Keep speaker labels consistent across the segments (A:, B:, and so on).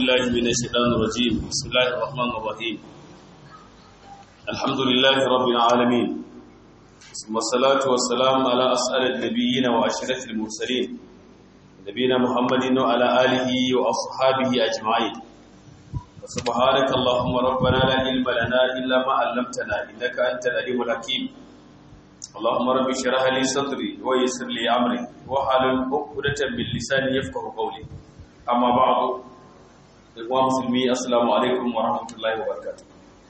A: بالله من الشيطان الرجيم بسم الله الرحمن الرحيم الحمد لله رب العالمين ثم الصلاة والسلام على أسأل النبيين وأشرف المرسلين نبينا محمد وعلى آله وأصحابه أجمعين سبحانك اللهم ربنا لا علم لنا إلا ما علمتنا إنك أنت العليم الحكيم اللهم رب اشرح لي صدري ويسر لي أمري واحلل عقدة من لساني يفقهوا قولي أما بعد Ikwa musulmi assalamu alaikum wa rahmatullahi wa barakatuh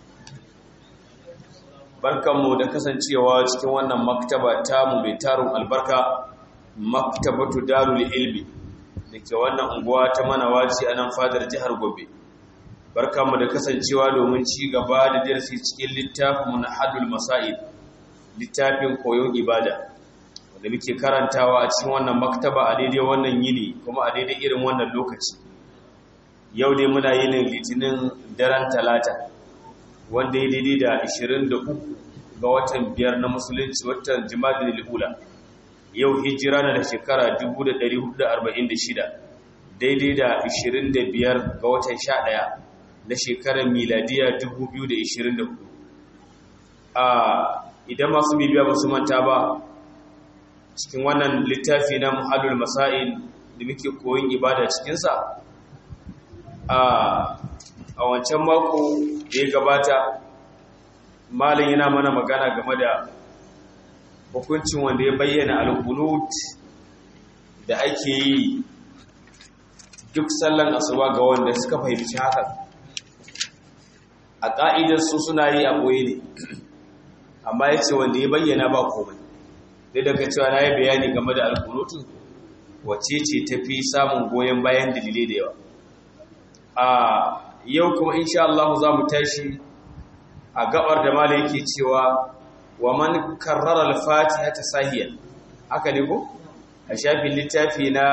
A: barkanmu da kasancewa cikin wannan maktaba tamu mai tarin albarka maktabatu darul ilmi da ke wannan unguwa ta manawaci a nan fadar jihar gobe barkanmu da kasancewa domin ci gaba da darasi cikin littafin na hadul masa'id littafin koyon ibada wanda muke karantawa a cikin wannan maktaba a daidai wannan yini kuma a daidai irin wannan lokaci yau dai muna yin litinin daren talata wanda ya daidai da 23 ga watan biyar na musulunci watan jimadin lihula yau hijira na da shekara 1446 daidai da 25 ga watan 11 na shekarar miladiya 2024 a idan masu bibiya ba su manta ba cikin wannan littafi na muhallul masa'il da muke koyin ibada cikinsa a wancan mako da ya gabata malin yana mana magana game da hukuncin wanda ya bayyana alkunut da ake yi duk sallan asuba ga wanda suka fahimci haka a ƙa'idar su suna yi a ɓoye ne amma ya ce wanda ya bayyana ba komai dai daga cewa na yi bayani game da alkunutu wacce ce tafi samun goyon bayan dalilai da yawa a yau kuma insha Allah za mu tashi a gabar da mala yake cewa wa man karrara al-fatiha ta sahiyan haka ne ko a shafin littafi na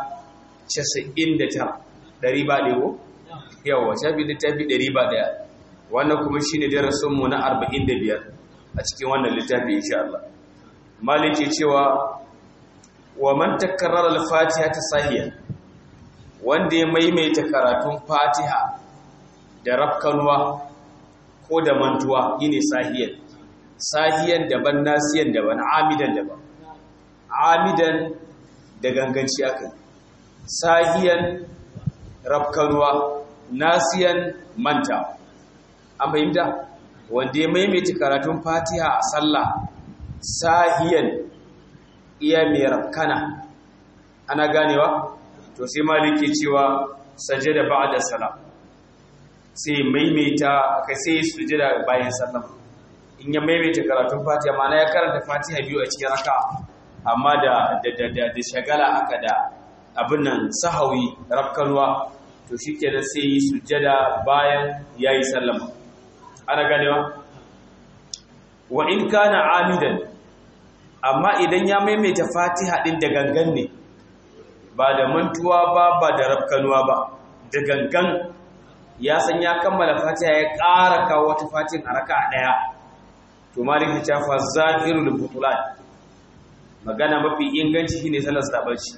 A: 99 dari ba ne ko yawa shafin littafi 100 wannan kuma shine darasin mu na 45 a cikin wannan littafi insha Allah mala yake cewa wa man takarrara al-fatiha ta sahiyan wanda ya maimaita karatun fatiha da rafkanuwa ko da mantuwa yine sahiyan sahiyan daban nasiyan daban amidan daban amidan da ganganci aka sahiyan rafkanuwa nasiyan manta an fahimta wanda ya maimaita karatun fatiha a sallah sahiyan iya mai rafkana ana ganewa to sai maliki cewa sajada ba'da salam sai maimaita kai sai sujada bayan sallam in ya maimaita karatun fatiha mana ya karanta fatiha biyu a cikin raka amma da da da da shagala haka da abin nan sahawi rakkanwa to shikenan sai yi sujada bayan yayi sallama ana ganewa wa in kana amidan amma idan ya maimaita fatiha din da gangan ne ba da mantuwa ba ba da rafkanuwa ba da gangan ya san ya kammala fatiha ya ƙara kawo wata fatin a raka ɗaya to malik ya cafa zahirul butulan magana mafi inganci shine salar sabaci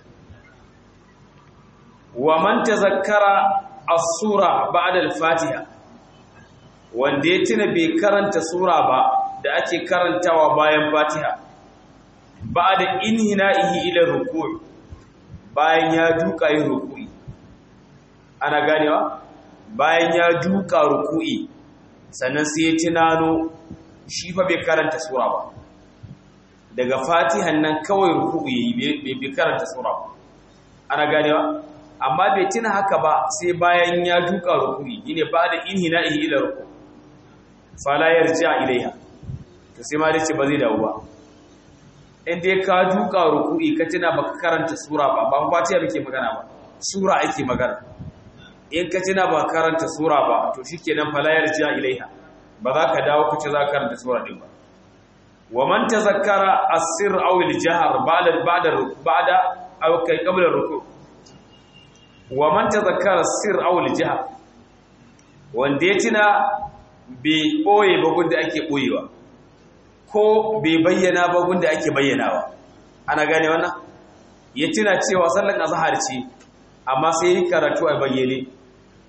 A: wa man tazakkara as-sura ba'da al-fatiha wanda ya tuna bai karanta sura ba da ake karantawa bayan fatiha ba'da inhina'ihi ila ruku' bayan ya duka yin ruku'i ana ganewa bayan ya duka ruku'i sannan sai ya tunano shi fa bai karanta sura ba daga fatihan nan kawai ruku'i bai karanta sura ba ana ganewa amma bai tuna haka ba sai bayan ya duka ruku'i yine ba da inhina'ihi ila ruku fala yarja ilaiha to sai ma dai ce ba zai dawo ba in dai ka duka ruku'i ka tuna baka karanta sura ba ba fatiha muke magana ba sura ake magana in ka tuna ba karanta sura ba to shikenan fala yarja ilaiha ba za ka dawo kace za ka karanta sura din ba wa man tazakkara as-sir aw al-jahr ba'da ba'da ba'da aw kai qabla ruku' wa man tazakkara as-sir aw al-jahr wanda ya tuna bai boye ba gunda ake boyewa ko bai bayyana ba gunda ake bayyanawa ana gane wannan ya tuna cewa sallan azhar ce amma sai yi karatu a bayyane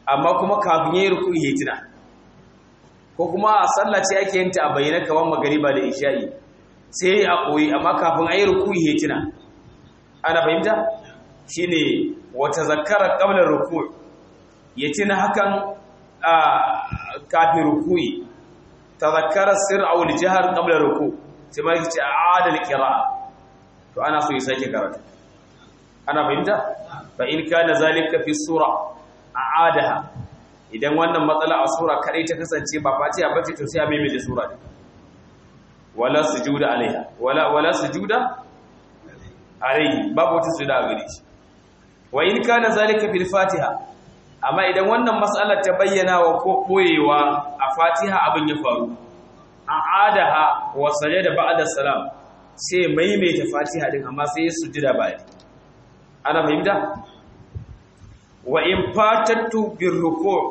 A: amma kuma kafin yayi ruku'i ya tuna ko kuma a sallah ce ake yin ta a bayyana kamar magariba da isha'i sai a koyi amma kafin ayi ruku'i ya tuna ana fahimta shine wata zakara qabla ruku' ya tuna hakan a kafin ruku'i tazakkara sir aw al-jahr qabla ruku' sai ma yace a'ada al-qira'a to ana so ya sake karatu ana fahimta fa in kana zalika fi sura a'adaha idan wannan matsala a sura kadai ta kasance ba fatiha bace to sai a maimaita sura ne wala sujuda alaiha wala wala sujuda alaihi babu wata sujuda a gare shi wa in kana zalika fil fatiha amma idan wannan mas'alar ta bayyana wa ko koyewa a fatiha abin ya faru a'adaha wa sajada ba'da salam sai maimaita fatiha din amma sai ya sujuda bayan ana fahimta wa in fatattu bir ruku'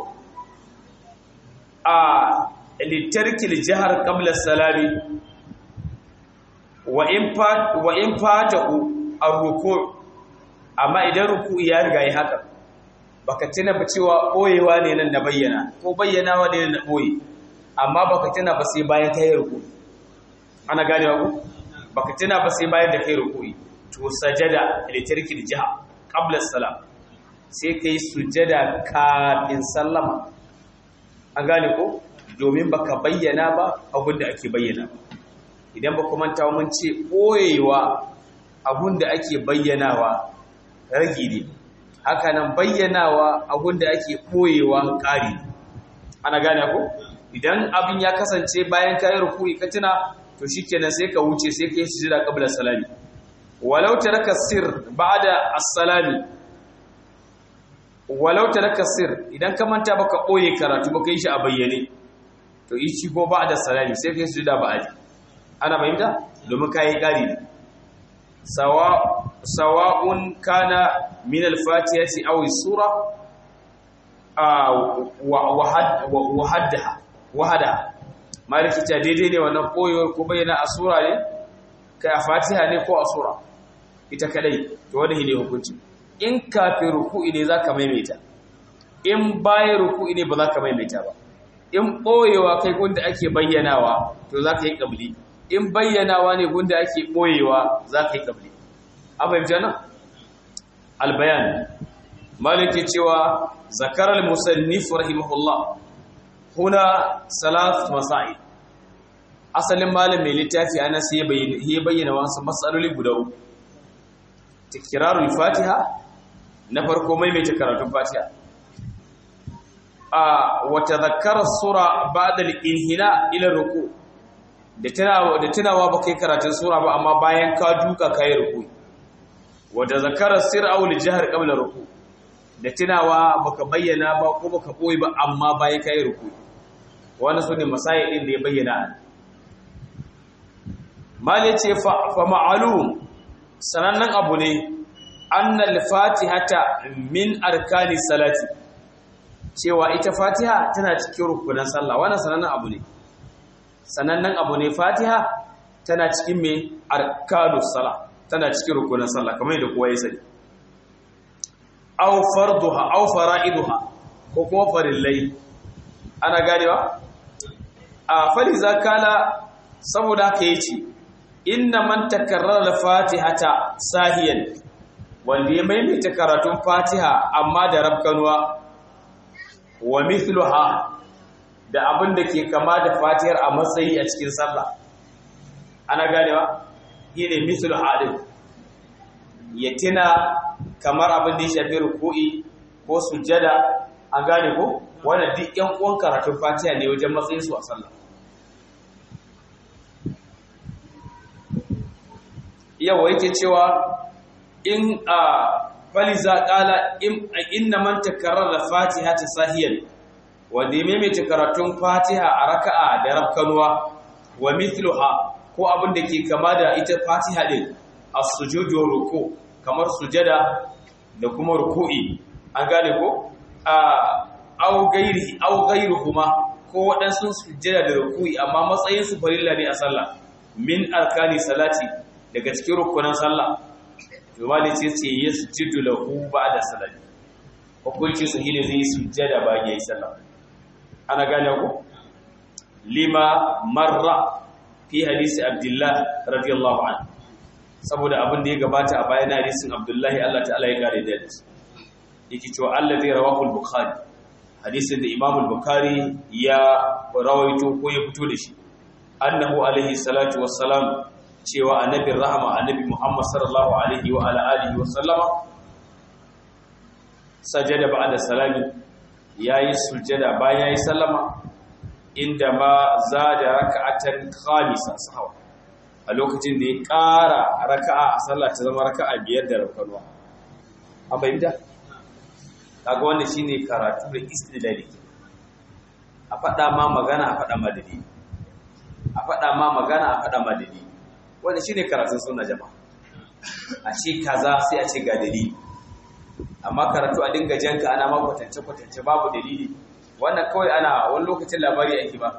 A: a litarkil jahar qabla salami wa in fat wa in fatahu ar-ruku' amma idan ruku'i ya riga yi haka baka tuna ba cewa boyewa ne nan da bayyana ko bayyanawa ne na boye amma baka tuna ba sai bayan kai ruku'i ana ganewa ku baka tuna ba sai bayan da kai ruku'i to sajada litarkil jahar qabla salam sai kai sujada kafin sallama an gane ko domin baka bayyana ba abin da ake bayyana idan ba kuma ta mun ce boyewa abin da ake bayyanawa ragi ne haka nan bayyanawa abin da ake boyewa ƙari ana gane ko idan abin ya kasance bayan kayi ruku'i ka tuna to shikenan sai ka wuce sai kai sujada qabla salami walau taraka sir ba'da as-salami walau taraka sir idan ka manta baka boye karatu baka yi shi a bayyane to yi shi ko ba'da salami sai kai sujada ba'di ana fahimta domin kai kari ne sawa sawa'un kana min al-fatihati aw as-sura wa wahadaha wahada maliki ta daidai ne wannan koyo ko bayyana a sura ne kai a fatiha ne ko a sura ita kadai to wanda ne hukunci in kafin ruku'i ne zaka maimaita in bayan ruku'i ne ba zaka maimaita ba in boyewa kai gunda ake bayyanawa to zaka yi kabli in bayyanawa ne gunda ake boyewa zaka yi kabli abin jana albayan maliki cewa zakar al-musannif rahimahullah huna salat masail asalin malam mai littafi ana sai ya bayyana wasu matsaloli guda uku tikirarul fatiha na farko maimaita karatun fatiha a wata zakarar sura ba da inhina ila ruku da tunawa ba kai karatun sura ba amma bayan ka duka kayi ruku wata zakarar sir'aul jihar qabla ruku da tunawa baka bayyana ba ko baka boye ba amma bayan kayi ruku wani sune masayi din da ya bayyana mal yace fa ma'lum sanannen abu ne annal fatihata min arkani salati cewa ita fatiha tana cikin rukunan sallah wannan sanannen abu ne sanannen abu ne fatiha tana cikin me arkanu sallah tana cikin rukunan sallah kamar yadda kowa ya sani aw farduha aw fara'iduha ko kuma farillai ana ganewa a faliza kala saboda haka yace inna man takarrara al-fatihata sahiyan wanda ya maimaita karatun fatiha amma da rabkanuwa wa mithluha da abin da ke kama da fatihar a matsayi a cikin sallah ana ganewa shine mithluha din ya tina kamar abin da ya shafi ruku'i ko sujada an gane ko wannan duk yan uwan karatun fatiha ne wajen matsayin su a sallah yawa yake cewa in a faliza kala inna man takarrara fatiha ta sahiyan wanda ya maimaita karatun fatiha a raka'a da rafkanuwa wa mithluha ko abin da ke kama da ita fatiha din as-sujudu ruku kamar sujada da kuma ruku'i an gane ko a aw gairi aw gairuhuma ko waɗansu sujada da ruku'i amma matsayin su farilla ne a sallah min arkani salati daga cikin rukunan sallah to mali ce ce yasjudu lahu ba'da salati hukunci su hile zai sujjada bayan yayi sallah ana gane ku lima marra fi hadisi abdullah radiyallahu anhu saboda abin da ya gabata a bayan hadisin abdullahi Allah ta'ala ya kare da shi yake cewa allazi rawahu al-bukhari hadisin da imam al-bukhari ya rawaito ko ya fito da shi annahu alaihi salatu wassalam cewa annabi rahama annabi muhammad sallallahu alaihi wa ala alihi wa sallama sajada ba'da salami yayi sujada bayan yayi sallama inda ma zada raka'atan khamisa sahawa a lokacin da ya ƙara raka'a a sallah ta zama raka'a biyar da rakanwa an bayyana kaga wannan shine karatu da istidlali a faɗa ma magana a faɗa ma dalili a faɗa ma magana a faɗa ma dalili wannan shine karatun sunna jama'a a ce kaza sai a ce ga dalili amma karatu a dinga janka ana ma kwatance kwatance babu dalili wannan kawai ana wani lokacin labari ake ba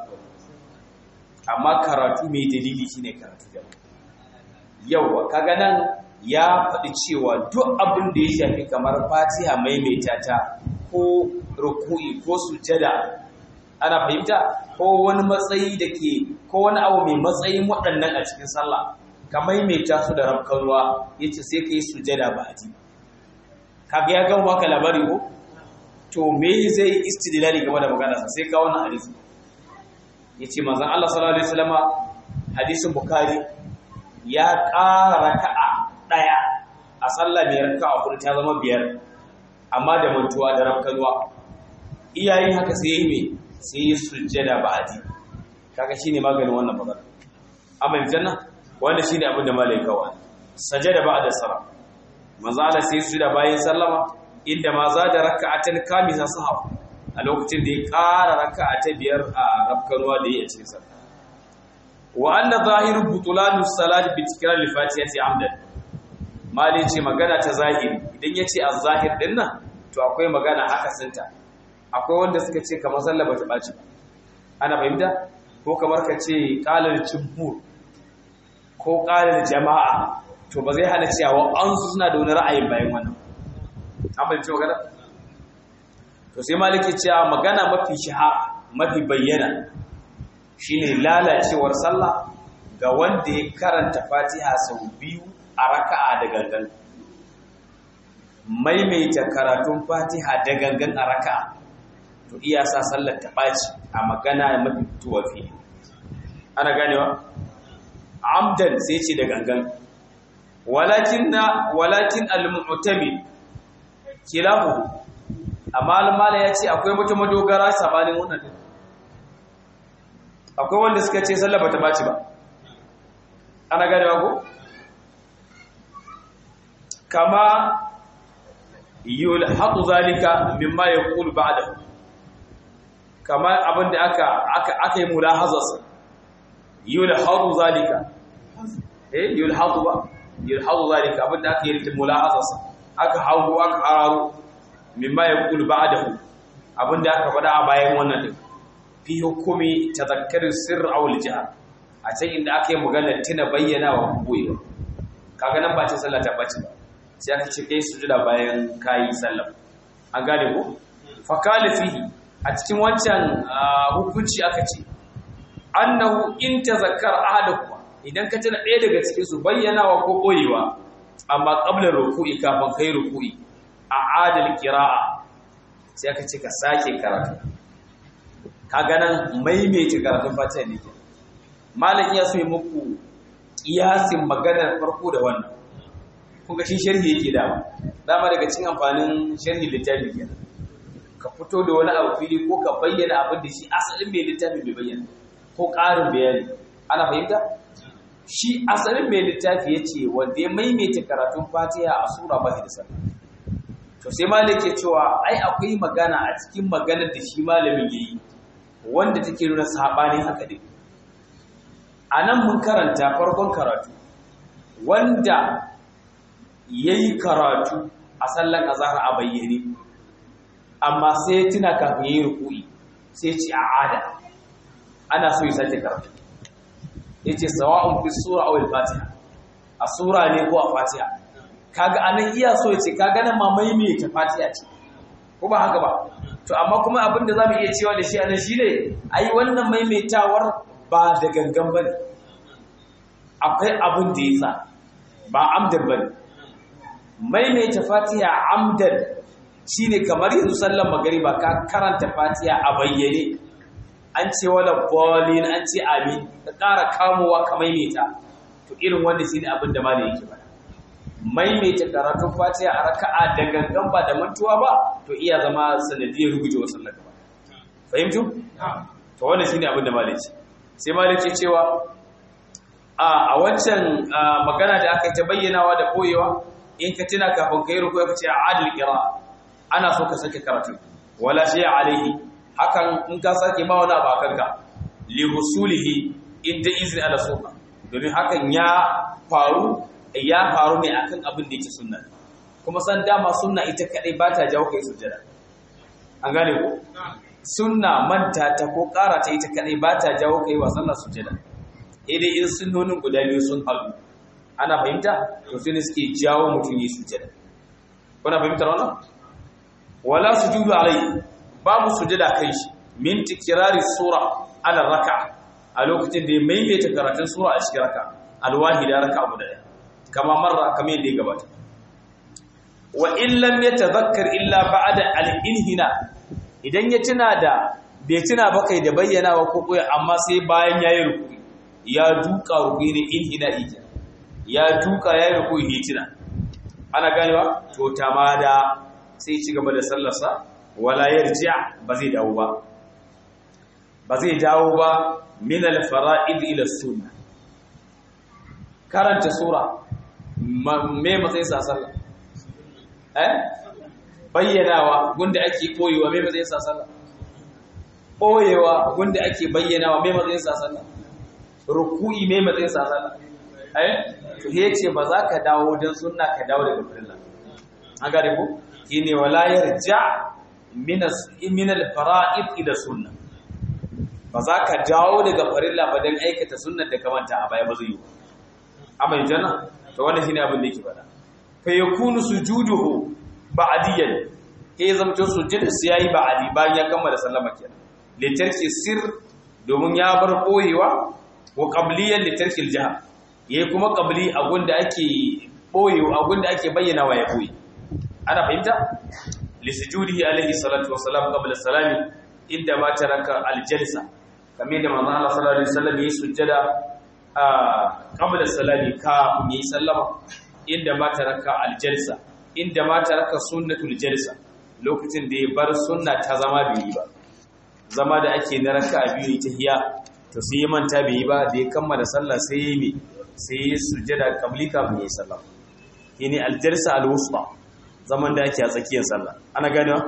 A: amma karatu mai dalili shine karatu jama'a yawa kaga nan ya faɗi cewa duk abin da ya shafi kamar fatiha maimaita ta ko ruku'i ko sujada ana fahimta ko wani matsayi da ke ko wani abu mai matsayin waɗannan a cikin sallah ka maimaita su da rafkarwa ya ce sai ka yi sujada ba a ji kaga ya gama maka labari ko to me zai istidlali game da maganarsa sai ka wannan hadisi ya ce manzon Allah sallallahu alaihi wasallama hadisin bukhari ya ƙara raka'a ɗaya a sallah mai raka'a hudu ta zama biyar amma da mantuwa da rafkanuwa iyayen haka sai yi mai sai yi sujjada ba'adi kaga shine maganin wannan magana amma janna wanda shine abin da malai kawa sajada ba'da salam manzo Allah sai sujjada bayan sallama inda ma za da raka'atan kamisa sahawa a lokacin da ya ƙara raka'a ta biyar a rafkanuwa da yi a cikin sallah wa anna zahiru butulanu salat bi tikrar al-fatihati amdan malai ce magana ta zahiri idan yace az-zahir din nan to akwai magana haka sinta akwai wanda suka ce kamar sallah bata baci ana fahimta ko kamar ka ce qalal jumhur ko qalal jama'a to ba zai hana cewa an su suna da wani ra'ayin bayan wannan an fahimci magana to sai maliki cewa magana mafi shahara mafi bayyana shine lalacewar sallah ga wanda ya karanta Fatiha sau biyu a raka'a da gangan maimaita karatun Fatiha da gangan a raka'a to iya sa sallar ta baci a magana mafi fitowa fili ana ganewa amdan sai ce da gangan walakin na walakin al-mu'tamid kilahu amma al-mala yace akwai wata madogara sabanin wannan akwai wanda suka ce sallah bata baci ba ana ganewa ko kama yulhaqu zalika mimma yaqulu ba'dahu kama abinda aka aka aka yi mulahazarsa yulhaqu zalika eh yulhaqu ba yulhaqu zalika abinda aka yi mulahazarsa aka hawo aka hararu mimma yaqulu ba'dahu abinda aka faɗa a bayan wannan din fi hukumi tazakkarin sirr aw al-jahr a can inda aka yi magana tuna bayyana wa koyewa kaga nan ba ce sallah ta bace ba sai aka ce kai sujuda bayan kayi sallah an gane ko fa qala fihi a cikin wancan hukunci aka ce annahu in tazakkar ahadukum idan ka tuna ɗaya daga cikin su bayyanawa ko koyewa amma qabla ruku'i kafin kai ruku'i a adal qira'a sai aka ce ka sake karatu kaga nan maimaita karatun fatiha ne ke malam iya so yi muku kiyasin maganar farko da wannan kuga shi sharhi yake dama dama daga cin amfanin sharhi littafi kenan ka fito da wani abu fili ko ka bayyana abin da shi asalin mai littafi bai bayyana ko ƙarin bayani ana fahimta shi asalin mai littafi ya ce wanda ya maimaita karatun fatiha a sura ba da sallah to sai malam ke cewa ai akwai magana a cikin maganar da shi malamin yayi wanda take nuna sabanin haka din anan mun karanta farkon karatu wanda yayi karatu a sallan azhar a bayyane amma sai ya tuna kafin yayi ruku'i sai ce a'ada ana so ya sake karatu yace sawa'un fi sura aw al-fatiha a sura ne ko a fatiha kaga anan iya so yace kaga nan ma maimaita fatiha ce ko ba haka ba to amma kuma abin da zamu iya cewa da shi anan shine ai wannan maimaitawar ba da gangan bane akwai abin da yasa ba amdan bane maimaita fatiha amdan shine kamar yanzu sallar magariba ka karanta fatiha a bayyane an ce wala bolin an ce amin ka ƙara kamowa ka maimaita to irin wanda shine abin da malai yake bada maimaita karatun fatiha a raka'a da gangan ba da mantuwa ba to iya zama sanadiyar rugujewa sallar gaba fahimtu to wannan shine abin da malai ce sai malai ke cewa a wancan magana da aka yi ta bayyanawa da koyewa in ka tuna kafin ka yi rukuwa ka ce a adil kira ana so ka sake karatu wala shi alaihi hakan in ka sake ma wani abu kanka li husulihi inda izini ala soka domin hakan ya faru ya faru ne akan abin da yake sunna kuma san dama sunna ita kadai ba ta jawo kai sujjada an gane ko sunna manta ta ko ƙara ta ita kadai ba ta jawo kai wa sallar sujjada dai in sunnonin guda biyu sun haɗu ana fahimta to sai ne suke jawo mutum yi sujjada kuna fahimtar wannan wala sujudu alai babu sujjada kai shi min tikrari sura ala raka a lokacin da ya maimaita karatun sura a cikin raka alwahida raka guda ɗaya kama marra kamar yadda ya gabata wa in lam yatadhakkar illa ba'da al-inhina idan ya tuna da bai tuna ba kai da bayyanawa ko koyi amma sai bayan yayi ruku ya duka ruku ne inhina ija ya duka yayi ruku hitina ana ganewa to tamada sai ci gaba da sallarsa wala yarji' ba zai dawo ba ba zai dawo ba min al-fara'id ila sunnah karanta sura me matsayin sa sallah eh bayyanawa gunda ake koyewa me matsayin sa sallah koyewa gunda ake bayyanawa me matsayin sa sallah ruku'i me matsayin sa sallah eh to yace ba za ka dawo dan sunna ka dawo daga farilla an gane ko shine wala yarja min min al-fara'id ila sunna ba za ka dawo daga farilla ba dan aikata sunnar da ka manta a baya ba zai yi amma jana to wannan shine abin da yake faɗa fa yakunu sujuduhu ba'diyan ke zamto sujudin su yayi ba'di bayan ya kammala sallama kenan litarki sir domin ya bar koyewa ko qabliyan litarki aljahr yayi kuma qabli a gunda ake boyewa a gunda ake bayyana wa ya boye ana fahimta li sujudihi alaihi salatu wassalam qabla salami inda ma taraka aljalsa kamar da manzon Allah sallallahu alaihi wasallam yayi sujjada a qabla salami ka yi sallama inda ma taraka aljalsa inda ma taraka sunnatul jalsa lokacin da ya bar sunna ta zama bai ba zama da ake na raka biyu ta hiya to sai manta bai ba da ya kammala sallah sai yi me sai ya sujjada qabli kafin yi sallah yini aljalsa alwusta zaman da ake a tsakiyar sallah ana ganewa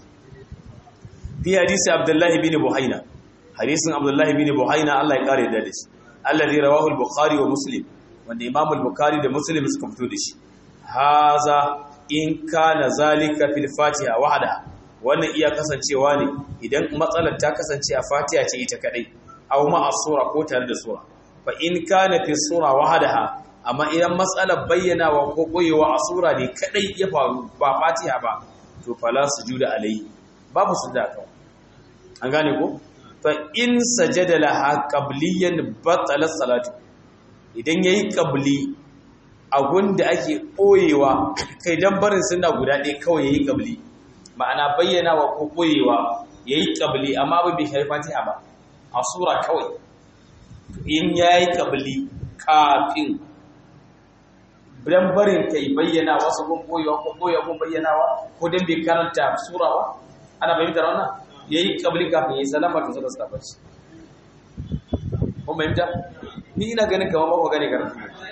A: fi hadisi abdullahi bin buhaina hadisin abdullahi bin buhaina Allah ya kare da shi alladhi rawahu al-bukhari wa muslim wanda imam al-bukhari da muslim suka fito da shi haza in kana zalika fil fatiha wahda wannan iya kasancewa ne idan matsalar ta kasance a fatiha ce ita kadai aw ma as-sura ko tare da sura fa in kana fi sura wahdaha amma idan matsalar bayyanawa ko koyewa a sura ne kadai ya faru ba fatiha ba to fala sujuda alayhi babu sujuda kawai an gane ko fa in sajada laha qabliyan batala salatu idan yayi qabli da ake boyewa kai dan barin sunna guda ɗaya kawai yayi qabli ma'ana bayyanawa ko boyewa yayi qabli amma ba bi shafi fatiha ba a sura kawai in yayi qabli kafin dan barin kai bayyana wasu gun boyewa ko boyewa gun bayyanawa ko dan bai karanta sura ba ana bayyana wannan yayi qabli kafin yayi salama to sai ka bace kun bayyana ni ina ganin kamar ba ku gane karatu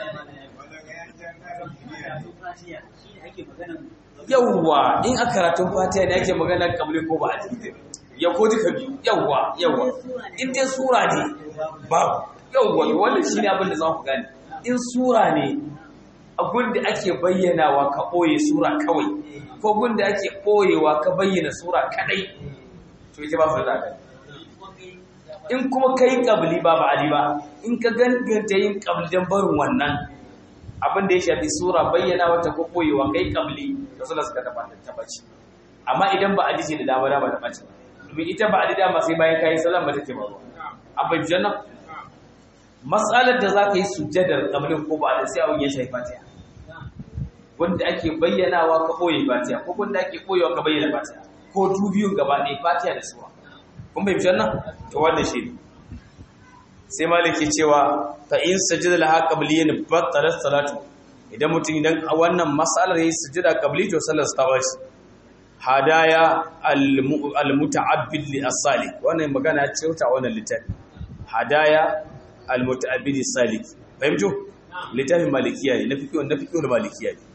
A: yawwa in a karatun fatiha ne ake magana qabli ko ba a ya ko duka biyu yawwa yawwa in dai sura ne babu yawwa wannan shine abin da za ku gane in sura ne abin da ake bayyanawa ka ɓoye sura kawai ko gun da ake ɓoyewa ka bayyana sura kadai to ita ba su da kai in kuma kai kabli ba ba ali ba in ka ganganta yin kabli dan barin wannan abin da ya shafi sura bayyana wata ko ɓoyewa kai kabli da suna suka tabbata tabbaci amma idan ba a ji da dama dama ta ɓaci domin ita ba a ji dama sai bayan kayi salama take ba an bai jannan matsalar da za ka yi sujjadar ƙabilin ko ba da sai abin ya shafi fatiha wanda ake bayyanawa ka ɓoye fatiha ko wanda ake ɓoyewa ka bayyana fatiha ko dubiyun gaba ɗaya fatiha da sura kun bai jannan to wannan shi ne sai maliki cewa fa in sajada laha qabliyan battalat salatu idan mutum idan wannan mas'alar yayi sujada qabli to sallar ta bashi hadaya almuta'abbid li as-salik wannan magana ce ta wannan littafi hadaya almuta'abbid as-salik fahimtu littafin malikiya ne na fiqh na fiqh malikiya ne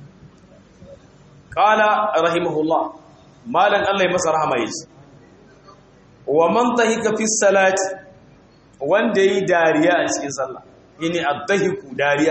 A: qala rahimahullah malan Allah ya masa rahama yace wa man tahika fi salati wanda yi dariya a cikin sallah yini addahiku dariya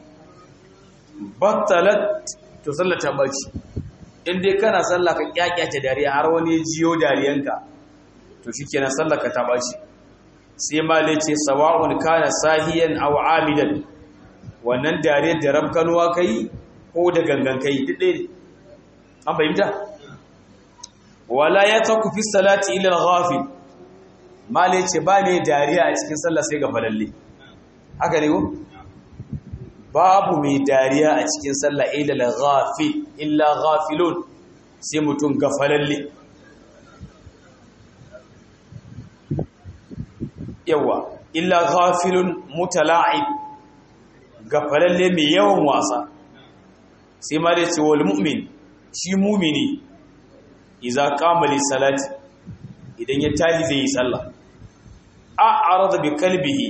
A: battalat to sallah ta baci in dai kana sallah ka kyakyace dariya har wani jiyo dariyanka to shikenan sallah ka ta baci sai malai ce sawa'un kana sahiyan aw amidan wannan dariyar da rabkanuwa kai ko da gangan kai duk ɗaya ne an fahimta wala yataku fi salati ila al-ghafil male ce ba ne dariya a cikin sallah sai ga falalle haka ne ko babu mai dariya a cikin sallah illa ghafil illa ghafilun sai mutum ga falalle yawa illa ghafilun mutala'ib ga falalle mai yawan wasa sai male ce wal mu'min shi mumini idza qama li salati idan ya tashi zai yi sallah a'rada bi kalbihi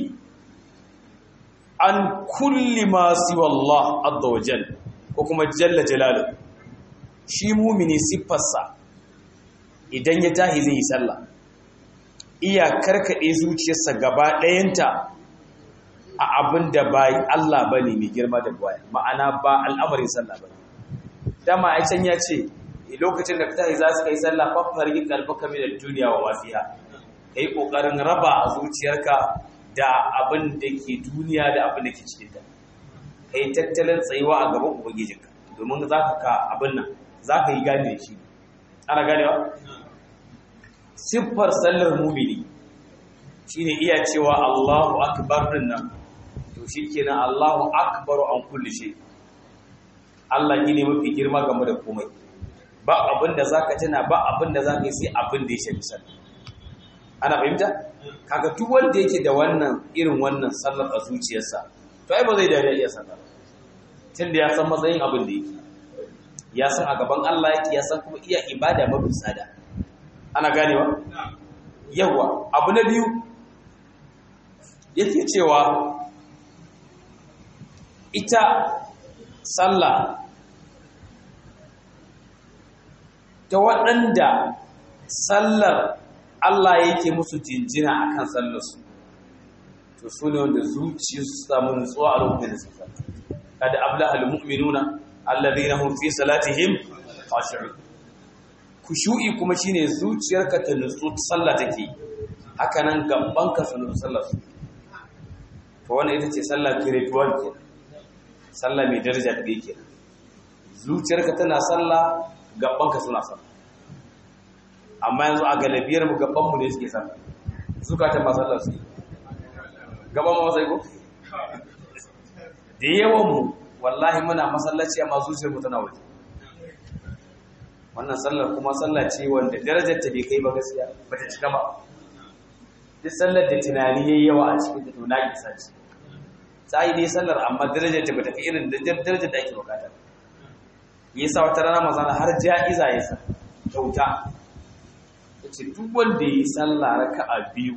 A: an kulli ma siwa Allah azza wa jalla ko kuma jalla jalaluhu shi mumini siffarsa idan ya tahi zai yi sallah iya karkade zuciyarsa gaba ɗayanta a abin da ba Allah ba ne mai girma da baya ma'ana ba al'amarin sallah ba dama a can ya ce lokacin da ka tahi za su kai sallah fafar yin kalbaka mai da duniya wa mafiya ka yi ƙoƙarin raba a zuciyarka da abin da ke duniya da abin da ke cikinta ka yi tattalin tsayuwa a gaban ubangijinka domin za ka ka abin nan za ka yi gane shi ana ganewa siffar sallar mumini shine iya cewa Allahu akbar din nan to shikenan Allahu akbar an kulli shay Allah ne mafi girma game da komai ba abin da zaka tuna ba abin da zaka yi sai abin da ya shafi sallah ana fahimta kaga duk wanda yake da wannan irin wannan sallar a zuciyarsa to ai ba zai dariya iya sallah tunda ya san matsayin abin da yake ya san a gaban Allah yake ya san kuma iya ibada mafi tsada ana ganewa yawa abu na biyu yake cewa ita sallah ta waɗanda sallar Allah yake musu jinjina a kan sallarsu to su ne wanda zuciya su samu nutsuwa a lokacin da su sallah kada ablaha almu'minuna alladhina hum fi salatihim khashi'un kushu'i kuma shine zuciyarka ta nutsu sallah take haka nan gabanka su nutsu sallah su to wannan ita ce sallah grade 1 ke sallah mai daraja da yake zuciyarka tana sallah gabanka suna sallah amma yanzu a galibiyar mu gaban mu ne suke sallah zukatan ba sallah su gaban mu sai ko da yawan mu wallahi muna masallaci amma zuciyar mu tana waje wannan sallar kuma sallah ce wanda darajar ta bai kai ba gaskiya ba ta cika ba duk sallar da tunani yayi yawa a cikin ta to na kisa ce sai dai sallar amma darajar ta bata kai irin darajar da ake bukata yasa wata rana manzon har ja'iza yasa kyauta yace duk wanda yi sallah raka'a biyu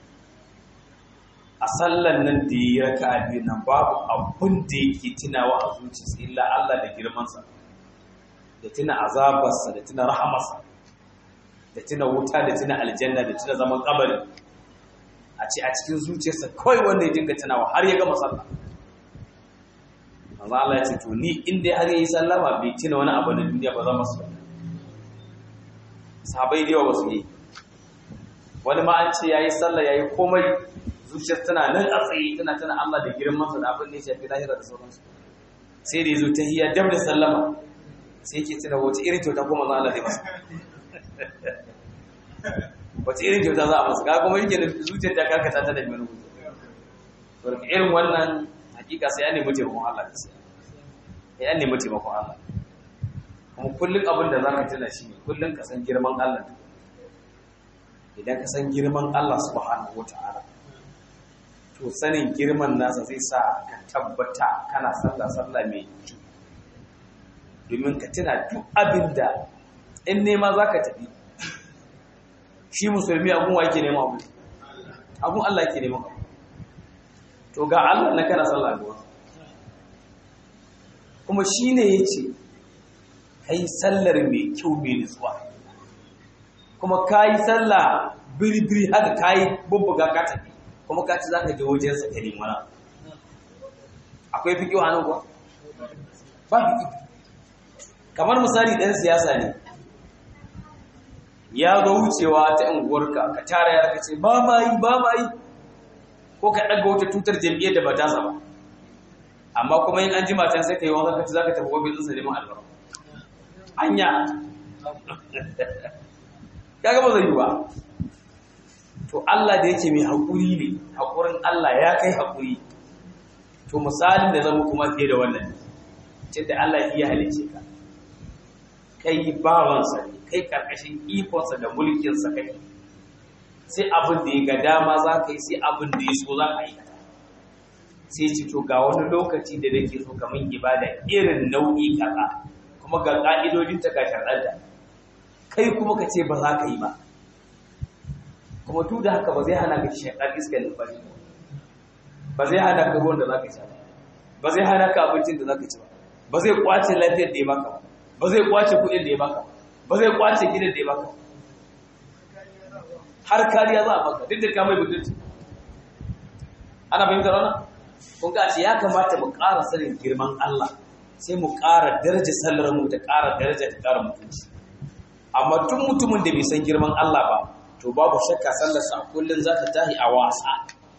A: a sallan nan da yi raka'a biyu nan babu abun da yake tunawa a zuciyarsa illa Allah da girmansa da tuna azabarsa da tuna rahamarsa da tuna wuta da tuna aljanna da tuna zaman kabari a ce a cikin zuciyarsa kawai wanda ya dinga tunawa har ya gama sallah manzo Allah ya ce to ni in dai har yayi sallama bai tuna wani abu na duniya ba za mu su sahabbai da yawa ba su yi wani ma an ce yayi sallah yayi komai zuciyar tana nan a tsaye tana tana Allah da girman sa da abin da ya shafi lahira da sauransu sai da yazo tahiyya dab da sallama sai ke tuna wace irin kyauta kuma za Allah zai masa wace irin kyauta za a masa ga kuma yake da zuciyar ta karkata ta da mai rubutu to da irin wannan hakika sai ya nemi taimakon Allah da sai ya nemi taimakon Allah kuma kullum abin da zaka tuna shi ne kullum ka san girman Allah idan ka san girman Allah subhanahu wataala to sanin girman nasa zai sa ka tabbata kana sallah sallah mai kyau domin ka tuna duk abin da in nema za ka tafi shi musulmi abun wa yake nema abu abun Allah yake nema abu to ga Allah na kana sallah ga kuma shi ne ya ce ka yi sallar mai kyau mai nutsuwa kuma ka yi sallah biri-biri haka ka yi bubbuga ka tafi kuma ka ci za ka je wajensa ka nemi wani akwai fi kyau hannun kuwa ba fi kamar misali ɗan siyasa ne ya zo wucewa ta unguwarka ka tara ya ka ce ba ma yi ba ma yi ko ka ɗaga wata tutar jam'iyyar da ba ta ba amma kuma yin an ji matan sai ka yi wanka kaci za ka tafi gwamnati ɗinsa neman albarka anya ya gaba zai yi ba to Allah da yake mai haƙuri ne haƙurin Allah ya kai haƙuri to misalin da zama kuma fiye da wannan ce da Allah iya halice ka kai bawansa ne kai karkashin ikonsa da mulkinsa kai sai abin da ya ga dama za ka yi sai abin da ya so za ka yi sai ci to ga wani lokaci da nake so kamar ibada irin nau'i kaza kuma ga ka'idodin ta ga sharɗanta kai kuma ka ce ba za ka yi ba kuma duk da haka ba zai hana ka shaƙar iskar numfashi ba zai hana ka ruwan da za ka sha ba ba zai hana ka abincin da za ka ci ba ba zai kwace lafiyar da ya baka ba ba zai kwace kuɗin da ya baka ba zai kwace gidan da ya baka har kariya za a baka duk da ka mai budurci ana fahimtar wannan kun ga ce ya kamata mu ƙara sanin girman Allah sai mu ƙara daraja sallar mu ta ƙara daraja ta ƙara mutunci amma tun mutumin da bai san girman Allah ba to babu shakka sallar sa kullun za ta tahi a wasa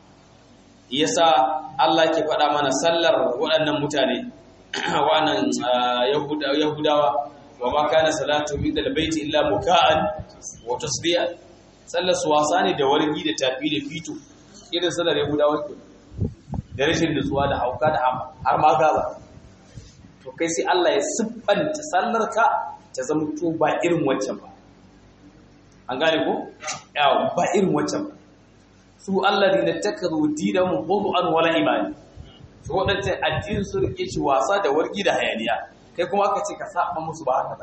A: yasa Allah ke faɗa mana sallar waɗannan mutane wannan yahudawa wa ma kana salatu inda albayti illa muka'an wa tasdiya sallar su wasa ne da wargi da tafi da fito irin sallar yahudawa ke da rashin nutsuwa da hauka da har ma gaza to kai sai Allah ya siffanta sallar ka ta zama to ba irin waccan ba an gane ko yawa ba irin waccan ba su alladhina takazu dinahum hudu'an wala imani su waɗancan addinin su rike shi wasa da wargi da hayaniya kai kuma aka ce ka saba musu ba haka ba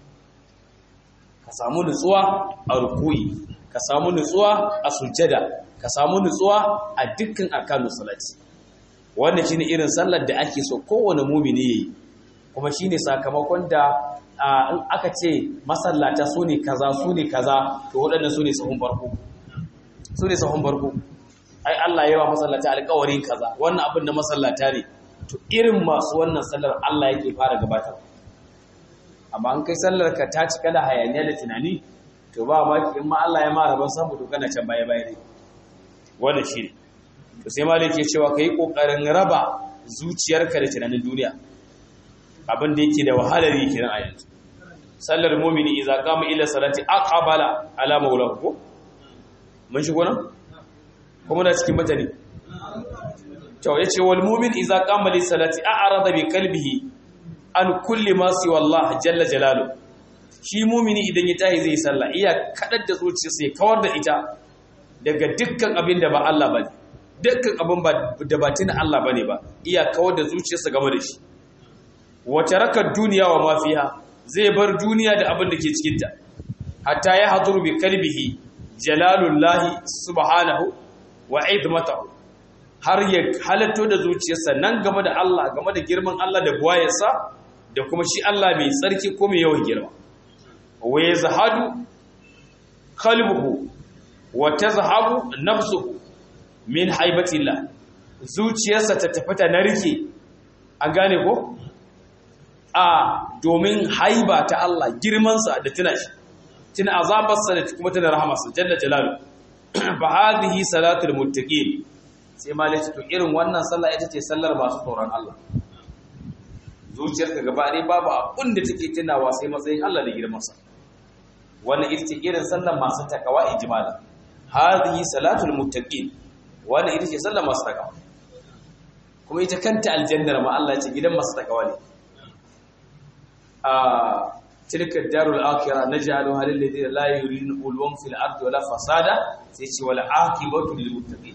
A: ka samu nutsuwa a rukuyi ka samu nutsuwa a sujjada ka samu nutsuwa a dukkan arkanu salati wannan shine irin sallar da ake so kowane mumini yayi kuma shine sakamakon da in aka ce masallata su ne kaza su ne kaza to waɗannan su ne sahun farko su ne sahun farko ai Allah yawa masallata alƙawarin kaza wannan abin da masallata ne to irin masu wannan sallar Allah yake fara gabatar amma an kai sallar ka ta cika da hayaniya da tunani to ba ma in ma Allah ya ma rabon samu to kana can baya baya ne wannan shi ne to sai malik ke cewa kai kokarin raba zuciyarka da tunanin duniya abin da yake da wahalar yi kiran a yanzu sallar mu'mini idza qama ila salati aqbala ala maulahu ko mun shigo nan kuma da cikin mutane to yace wal mu'min idza qama li salati a'rada bi qalbihi an kulli ma siwa Allah jalla jalalu shi mu'mini idan ya tahi zai sallah iya kadar da zuciyarsa ya kawar da ita daga dukkan abin da ba Allah bane dukkan abin da ba tuna Allah bane ba iya kawar da zuciyarsa game da shi wa taraka duniya wa ma fiha zai bar duniya da abin da ke cikin ta hatta ya haduru bi qalbihi jalalullahi subhanahu wa izmatahu har ya halatto da zuciyarsa nan game da Allah game da girman Allah da buwayarsa da kuma shi Allah mai tsarki ko mai yawan girma wa yazhadu qalbuhu wa tazhabu nafsuhu min haibatillah zuciyarsa ta tafata na rike an gane ko a domin haiba ta Allah girmansa da tuna shi tuna azabarsa da kuma tuna rahamarsa jalla jalalu fa hadhihi salatul muttaqin sai malai to irin wannan sallah ita ce sallar masu tsoron Allah zuciyarka gaba ɗaya babu abin da take tunawa sai matsayin Allah da girmansa wannan ita ce irin sallar masu takawa ijmala hadhihi salatul muttaqin wannan ita ce sallar masu takawa kuma ita kanta aljannar ma Allah ce gidan masu takawa ne a tilka darul akhirah naj'alu halil ladina la yuridun ulwan fil ardi wala fasada sai ce wal aqibatu lil muttaqin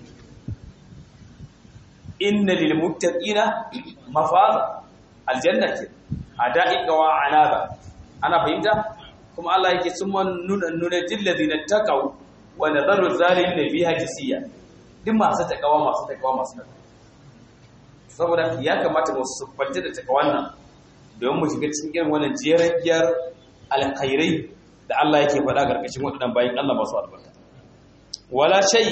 A: inna lil muttaqina mafaza aljanna ce hada'iqa wa anaba ana fahimta kuma Allah yake summa nuna nuna dil ladina taqaw wa nadaru zalimin fiha jisiya duk masu takawa masu takawa masu takawa saboda ya kamata mu subbanta da takawan nan don mu shiga cikin irin wannan jeragiyar alkhairai da Allah yake faɗa garkashin waɗannan bayan Allah masu albarka wala shay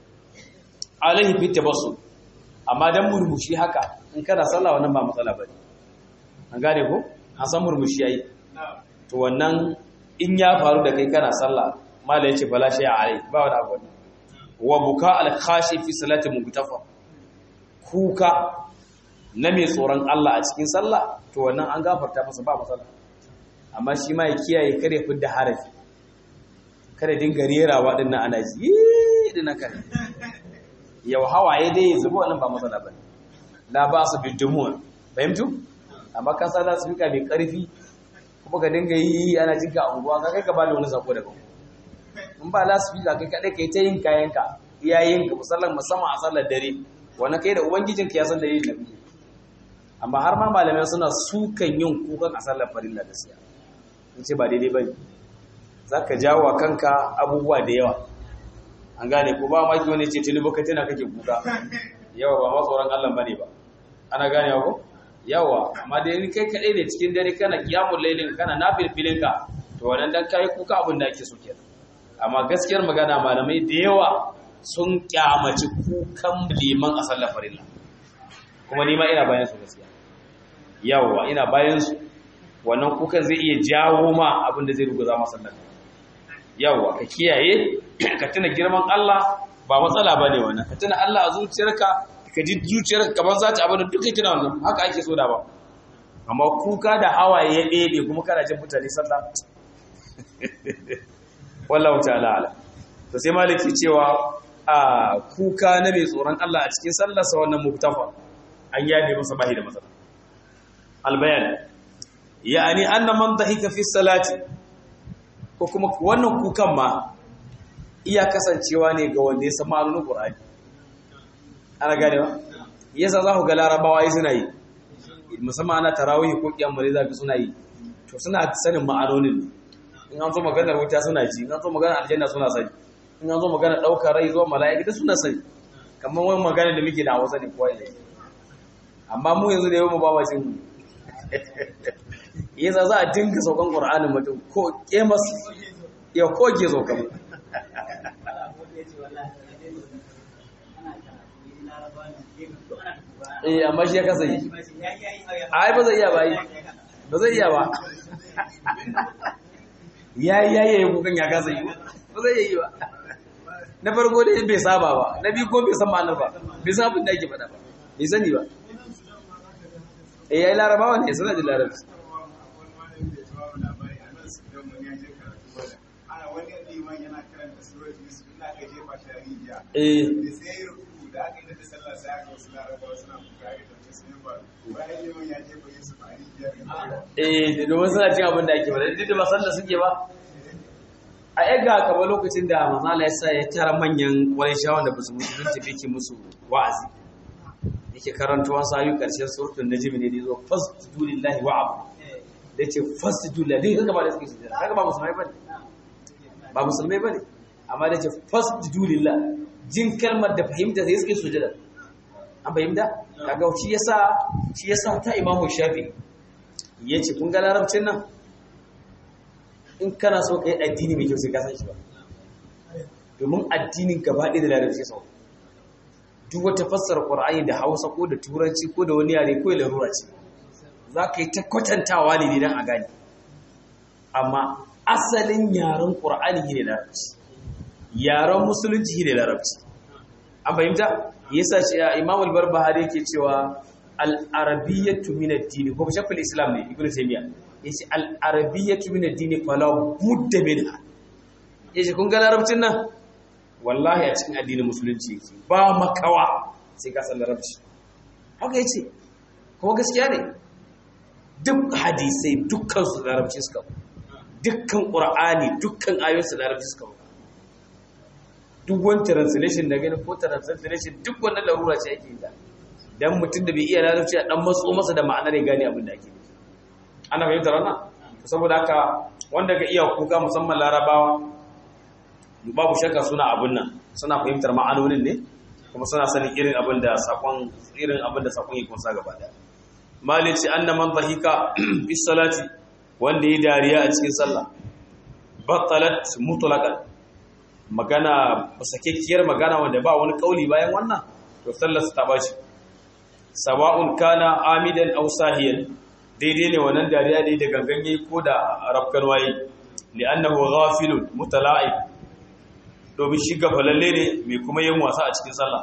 A: alaihi fi tabassul amma dan murmushi haka in kana sallah wannan ba matsala bane an gane ko an san murmushi yayi to wannan in ya faru da kai kana sallah mala yace bala shay alai ba wani abu wa buka al khashi fi salati mubtafa kuka na mai tsoron Allah a cikin sallah to wannan an gafarta masa ba matsala amma shi ma ya kiyaye kare fidda harafi kare dinga rerawa din nan ana ji din nan kare yau hawaye dai ya zubo wannan ba matsala bane la ba su bidumun fahimtu amma ka sa za su fika mai karfi kuma ka dinga yi ana jinka a unguwa ka kai ka bada wani sako daga in ba la su fika kai kadai kai ta yin kayanka iyayenka musallan musamman a sallar dare wani kai da ubangijinka ya san da yin nabi amma har ma malamai suna sukan yin kukan a sallar farilla da siya in ce ba daidai bane za ka jawo kanka abubuwa da yawa an gane ko ba maki wani ce tuni baka tana kake kuka yawa ba ma tsoron Allah bane ba ana gane ko yawa amma da ni kai kadai ne cikin dare kana kiyamul lailin kana nafilfilin ka to wannan dan kai kuka abin da ake so kenan amma gaskiyar magana malamai da yawa sun kyamaci kukan liman a sallar farilla kuma ni ma ina bayan su gaskiya yawa ina bayan su wannan kukan zai iya jawo ma abin da zai ruguza masa sallar yawa ka kiyaye ka tuna girman Allah ba matsala bane wannan ka tuna Allah a zuciyarka ka ji zuciyarka kaman za ta abin da duka tuna wannan haka ake so da ba amma kuka da hawaye ya ɗebe kuma kana jin mutane sallah wallahu ta'ala ala to sai maliki cewa a kuka na mai tsoron Allah a cikin sallarsa wannan muktafa an yabe masa bahi da matsala albayan ya'ani anna man dhahika fi salati ko kuma wannan kukan ma iya kasancewa ne ga wanda ya san ma'anonin Qur'ani ana gane ba yasa za ku ga larabawa yi suna yi musamman ana tarawih ko kiyamare za ka suna yi to suna sanin ma'anonin in an zo maganar wuta suna ji in an zo maganar aljanna suna sani in an zo maganar ɗaukar rai zuwa mala'ika suna sani kamar wani magana da muke da hausa ne kowa ne amma mu yanzu da yau mu ba ma cin yasa za a dinga saukan ƙur'anin mutum ko kemas ya koge saukan eh amma shi ya kasa yi ai ba zai iya ba yi ba zai iya ba ya yi ya yi kukan ya kasa yi ba zai yi ba na farko dai bai saba ba na biyu ko bai san ma'anar ba bai san abin da ake faɗa ba bai sani ba eh yayi larabawa ne suna da larabci eh eh da domin suna cin abin da ake faɗa duk da ba sallah suke ba a yaga kamar lokacin da manzala ya sa ya tara manyan wani shawon da basu musulunci da yake musu wa'azi yake karanta wasu ayu karshen surutun najmi ne da zo fasjudu lillahi wa abu da ce fasjudu lillahi kaga ba da suke sujada kaga ba musulmai bane ba musulmai bane amma da ce fasjudu lillahi jin kalmar da fahimta sai suke sujada an fahimta kaga shi yasa shi yasa ta imamu shafi yace kun ga larabcin nan in kana so ka yi addini mai kyau sai ka san shi ba domin addinin gaba ɗaya da larabci sau duk wata fassara ƙwar'ani da hausa ko da turanci ko da wani yare ko da larura ce za ka yi ta kwatantawa ne don a gani amma asalin yaren ƙwar'ani ne larabci yaren musulunci ne larabci an fahimta yasa ce imam al-barbahari yake cewa al-arabiyyatu min ad-din ko shafin islam ne ibnu taymiya yace al-arabiyyatu min ad-din fala budda minha yace kun ga larabcin nan wallahi a cikin addinin musulunci yake ba makawa sai ka san larabci haka yace kuma gaskiya ne duk hadisai dukkan su larabci suka dukkan qur'ani dukkan ayoyin su larabci suka duk wani translation da gani ko translation duk wannan larura ce ake yi da dan mutum da bai iya larabci a dan matso masa da ma'anar ya gane abin da ake nufi ana fahimtar wannan saboda haka wanda ga iya kuka musamman larabawa babu shakka suna abin nan suna fahimtar ma'anonin ne kuma suna sanin irin abin da sakon irin abin da sakon yake kunsa gaba da malici anna man dhahika bis salati wanda yi dariya a cikin sallah batalat mutlaqan magana sakekkiyar magana wanda ba wani kauli bayan wannan to sallar ta bashi sawa'un kana amidan aw sahiyan daidai ne wannan dariya ne da ganganye ko da rafkan waye li'annahu ghafilun mutala'ib domin shi gafalalle ne mai kuma yin wasa a cikin sallah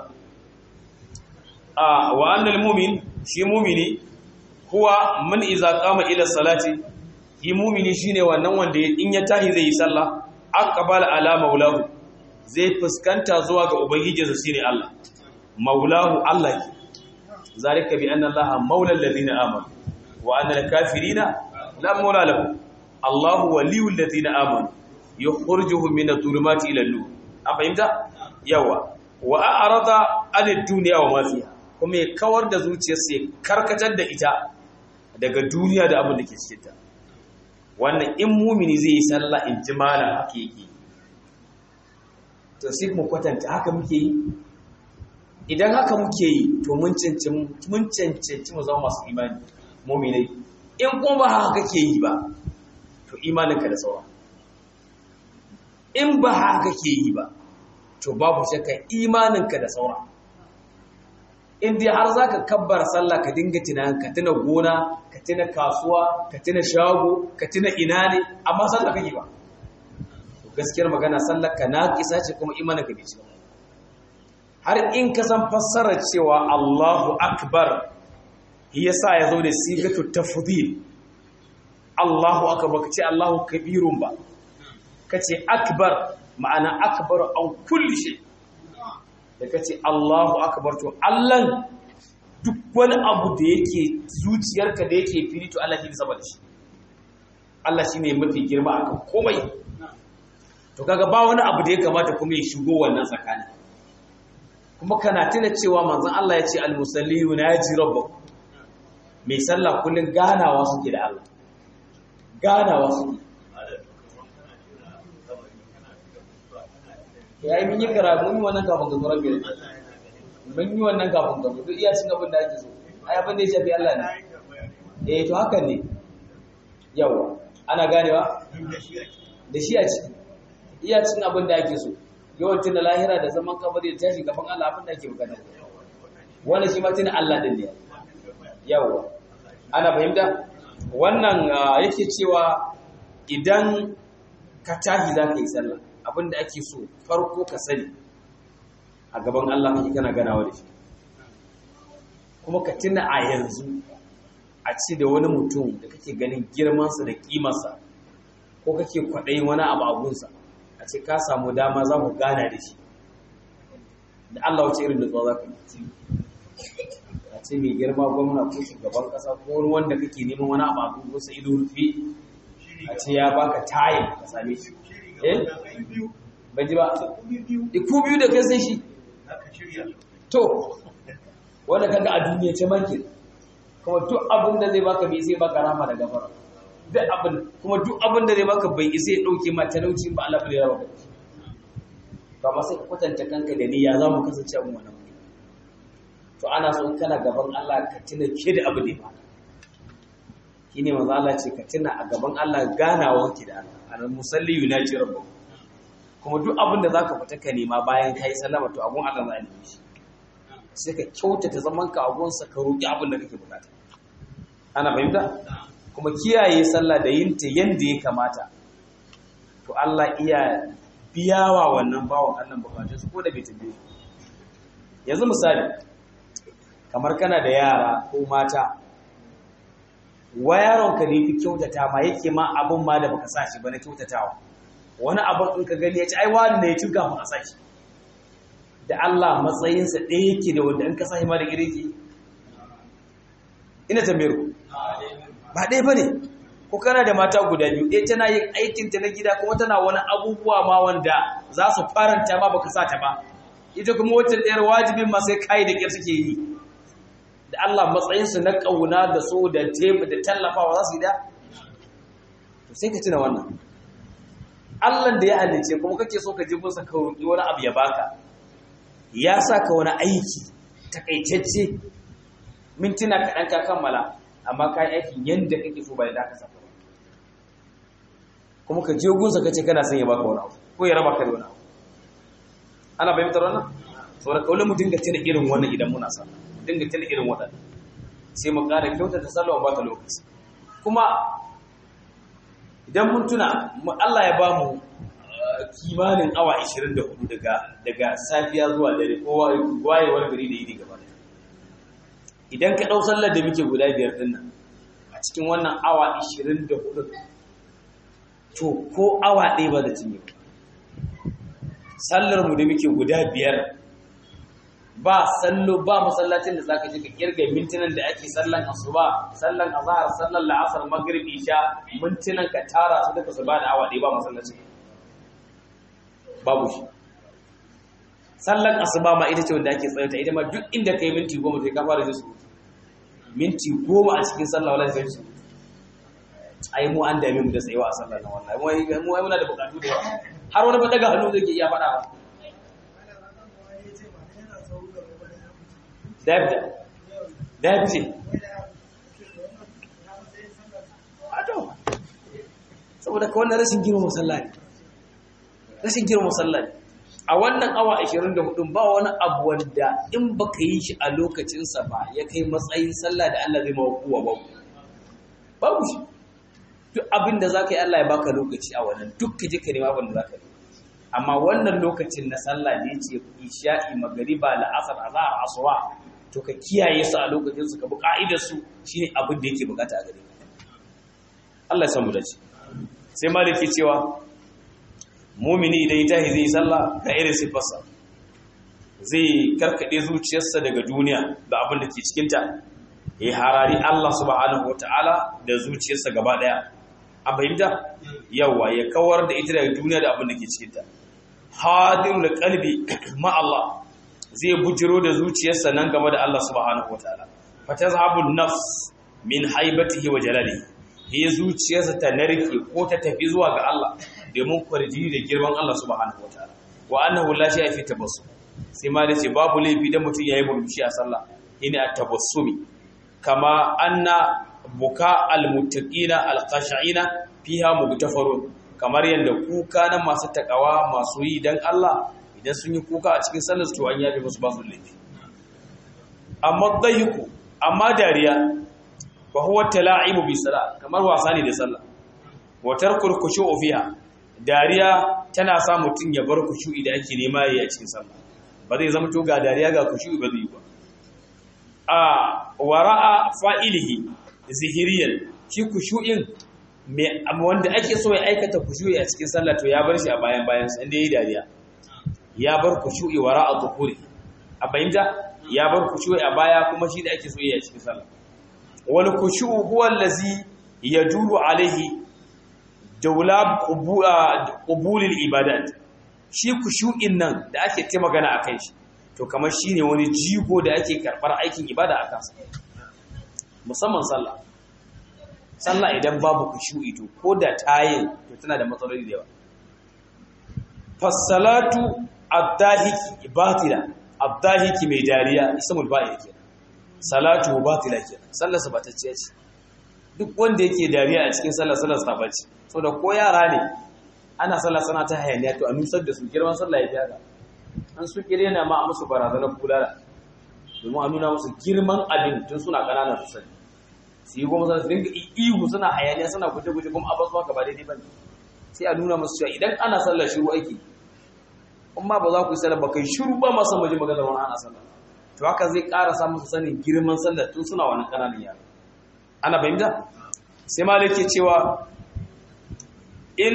A: a wa annal mu'min shi mu'mini huwa man iza qama ila salati yi mu'mini shine wannan wanda in ya tahi zai yi sallah aqbala ala maulahu zai fuskanta zuwa ga ubangijinsa shine Allah maulahu Allah zalika bi anna allaha maula alladhina amanu wa anna al-kafirina la maula lahum Allahu waliyul ladina amanu yukhrijuhum min adh-dhulumati ila an-nur an fahimta yawa wa a'rada anid dunya wa ma fiha kuma ya kawar da zuciyarsa ya karkatar da ita daga duniya da abin da ke cikin ta wannan in mumini zai yi sallah in ji malam haka yake to sai mu kwatanta haka muke yi idan haka muke yi to mun cancanci mu zama masu imani muminai in kuma ba haka kake yi ba to imaninka da sauran in ba haka kake yi ba to babu shakka imaninka da sauran in dai har za ka kabbar sallah ka dinga tunanin ka tuna gona ka tuna kasuwa ka tuna shago ka tuna ina ne amma sallah kake ba gaskiyar magana sallar ka naƙisa ce kuma imanin ka bai ci har in ka san fassarar cewa Allahu akbar yasa ya zo da sigatu tafdhil Allahu akbar kace Allahu kabirun ba kace akbar ma'ana akbar an kulli shay da kace Allahu akbar to Allah duk wani abu da yake zuciyarka da yake fili to Allah shi sama da shi Allah shine mafi girma akan komai to kaga ba wani abu da ya kamata kuma ya shigo wannan tsakani kuma kana tuna cewa manzon Allah ya ce al-musalli yunaji rabbahu mai sallah kullun ganawa suke da Allah ganawa suke yayi mun yi karatu mun yi wannan kafin ga zuwa biyar mun yi wannan kafin ga duk iya cin abin da ake so ai abin da ya shafi Allah ne eh to hakan ne yawa ana ganewa da shi a ciki iya cin abin da ake so yawan tuna lahira da zaman kabari da tashi gaban Allah abin da ake bukata wannan shi ma tuna Allah din ne yawa ana fahimta wannan yake cewa idan ka tahi za ka yi sallah abin da ake so farko ka sani a gaban Allah kake kana ganawa da shi kuma ka tuna a yanzu a ci da wani mutum da kake ganin girmansa da kimarsa ko kake kwaɗayin wani abu a gunsa a ce ka samu dama za ku gana da shi da Allah wace irin nutsuwa za ka yi a ce mai girma gwamna ko shugaban ƙasa ko wani wanda kake neman wani abu a gunsa ido rufe a ce ya baka tayin ka same shi eh ban ji ba iku biyu da kai sai shi to wanda kaga a duniya ce manke kuma duk abin da zai baka bai sai baka rama da gafara duk abin kuma duk abin da zai baka bai isa ya dauke ma talauci ba Allah bai rawa kai to amma sai ka kwatanta kanka da niyya za mu kasance a wannan wuri to ana so in kana gaban Allah ka tuna ke da abu ne ba shine manzo Allah ce ka tuna a gaban Allah ganawa ki da Allah al musalli yunaji rabbuh kuma duk abin da zaka fita ka nema bayan kai sallama to abun Allah za a nemi shi sai ka kyautata zaman ka a gonsa ka roki abin da kake bukata ana fahimta kuma kiyaye sallah da yin ta yanda ya kamata to Allah iya biyawa wannan bawon Allah bukatun su ko da bai tambaye yanzu misali kamar kana da yara ko mata wa yaron ka ne fi kyautata ma yake ma abin ma da baka sa shi ba na kyautatawa wani abin in ka gani ya ci ai wani ne ya ci kafin a sa shi da Allah matsayinsa ɗaya yake da wanda in ka sa shi ma da girki ina tambayar ku ba ɗaya ba ne ko kana da mata guda biyu ɗaya tana yin aikinta na gida kuma tana wani abubuwa ma wanda za su faranta ma baka sa ta ba ita kuma wata ɗayar wajibin ma sai kayi da ƙyar suke yi da Allah matsayinsu na ƙauna da so da taimu da tallafawa za su yi da to sai ka tuna wannan Allah da ya halice kuma kake so ka ji musa ka roƙi wani abu ya baka ya sa ka wani aiki takaitacce mintuna kaɗan ka kammala amma ka yi aikin yadda kake so ba da ka saka ba kuma ka je gunsa ka ce kana son ya baka wani abu ko ya raba ka da wani abu ana fahimtar wannan saboda kaulin mu dinga tuna irin wannan idan muna sallah dinga tuna irin waɗannan sai mu ƙara kyautata sallah ba ta lokaci kuma idan mun tuna Allah ya ba mu kimanin awa 24 daga daga safiya zuwa dare ko wayewar gari da yini gaba idan ka ɗau sallar da muke guda biyar ɗin nan a cikin wannan awa 24 to ko awa ɗaya ba da cinye sallar mu da muke guda biyar ba sallo ba masallacin da zaka je ka kirga mintunan da ake sallan asuba sallan azhar sallan la'asar maghrib isha mintunan ka tara su duka su ba da awa ɗaya ba masallacin babu shi sallan asuba ma ita ce wanda ake tsayata ita ma duk inda kai minti goma sai ka fara su minti goma a cikin sallah wala sai su ai mu an dame mu da tsayawa a sallah na wallahi mu mu muna da bukatu da yawa har wani ba daga hannu zai ke iya faɗa ba David David ce Ado saboda ka wannan rashin girma musalla ne rashin girma musalla ne a wannan awa 24 ba wani abu wanda in baka yi shi a lokacinsa ba ya kai matsayin sallah da Allah zai mawa kuwa ba babu shi duk abin da zaka yi Allah ya baka lokaci a wannan duk ka je ka nema abin da zaka yi amma wannan lokacin na sallah da yace isha'i magriba la'asar azhar asuba to ka kiyaye su a lokacin su ka bi ka'idar su shine abin da yake bukata a gare ka Allah ya san mu dace sai maliki cewa mumini idan ya tahi zai sallah ga irin sifarsa zai karkade zuciyarsa daga duniya da abin da ke cikinta ya harari Allah subhanahu wataala da zuciyarsa gaba daya a fahimta yawa ya kawar da ita daga duniya da abin da ke cikinta hadirul qalbi ma Allah zai bujiro da zuciyarsa nan game da Allah subhanahu wataala fatazhabun nafs min haibatihi wa jalalihi he zuciyarsa ta narke ko ta tafi zuwa ga Allah domin kwarjini da girman Allah subhanahu wataala wa annahu la shay'a fi tabassum sai ma dace babu laifi da mutum yayi murmushi a sallah ina at-tabassumi kama anna buka al-muttaqina al-khashi'ina fiha mugtafarun kamar yanda kuka na masu takawa masu yi dan Allah idan sun yi kuka a cikin sallar to an yabe musu ba su laifi amma dahiku amma dariya fa huwa tala'ibu bi salat kamar wasa ne da sallah wa tarkul khushu'u fiha dariya tana sa mutun ya bar khushu'i da ake nema yayi a cikin sallah ba zai zama to ga dariya ga khushu'i ba zai yi ba a wara'a fa'ilihi zihiriyan shi khushu'in me wanda ake so ya aikata khushu'i a cikin sallah to ya bar shi a bayan bayan sa inda yayi dariya ya bar khushu'i wara'a zuhuri a bayyana ya bar khushu'i a baya kuma shi da ake so yayi a cikin sallah wal khushu'u huwa allazi yadulu alaihi jawlab qubulil ibadat shi khushu'in nan da ake ta magana akan shi to kamar shine wani jigo da ake karbar aikin ibada a kansa musamman sallah sallah idan babu khushu'i to koda tayin to tana da matsaloli da yawa fasalatu ad-dahiki batila ad-dahiki mai dariya ismul ba'il kenan salatu batila kenan sallarsa ba ta ce duk wanda yake dariya a cikin sallar sallar sa bace saboda ko yara ne ana sallar sana ta hayaniya to a nusar da su girman sallah ya fiya an su kire na ma a musu barazanar kulala domin a nuna musu girman abin tun suna ƙananan su sani su yi goma su dinga ihu suna hayaniya suna guje-guje kuma a basu haka ba daidai ba ne sai a nuna musu cewa idan ana sallar shiru aiki amma ba za ku yi sallar ba kai shiru ba masu maji maganar wani ana sallar to haka zai ƙara samun su sanin girman sallar tun suna wani ƙananan yara ana fahimta sai malik ke cewa in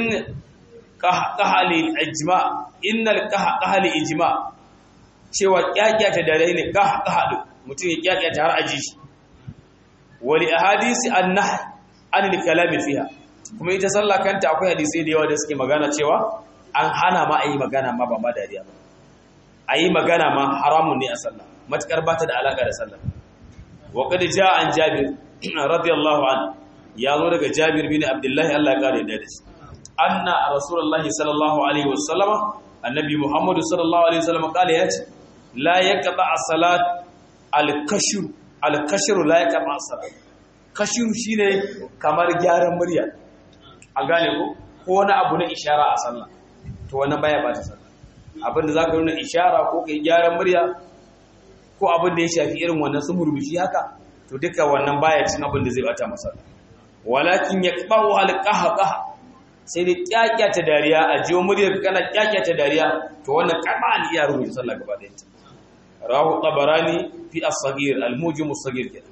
A: qahali ijma innal qahali ijma cewa kyakkyata da rai ne qahqahadu mutum ya kyakkyata har aji shi wali ahadisi an-nah an al-kalam fiha kuma ita sallah kanta akwai hadisi da yawa da suke magana cewa an hana ma ayi magana ma ba ma dariya ba ayi magana ma haramun ne a sallah matakar ba ta da alaka da sallah wa qad jaa an jabir radiyallahu anhu ya zo daga jabir bin abdullahi Allah ya kare da shi anna rasulullahi sallallahu alaihi wasallam annabi muhammadu sallallahu alaihi wasallam kale ya ce la yaqba as-salat al-kashr al-kashr la yaqba as-salat kashr shine kamar gyaran murya a gane ko ko wani abu na ishara a sallah to wannan baya ba ta sallah abinda zaka nuna ishara ko kai gyaran murya ko abin da ya shafi irin wannan su murmushi haka to duka wannan baya cin abin da zai bata masa walakin yaqba'u al-qahqah sai dai kyakyata dariya a jiyo muryar kana kyakyata dariya to wannan kaba ne iya rubuta sallah gaba da ita rahu tabarani fi as-saghir al-mujim as-saghir kenan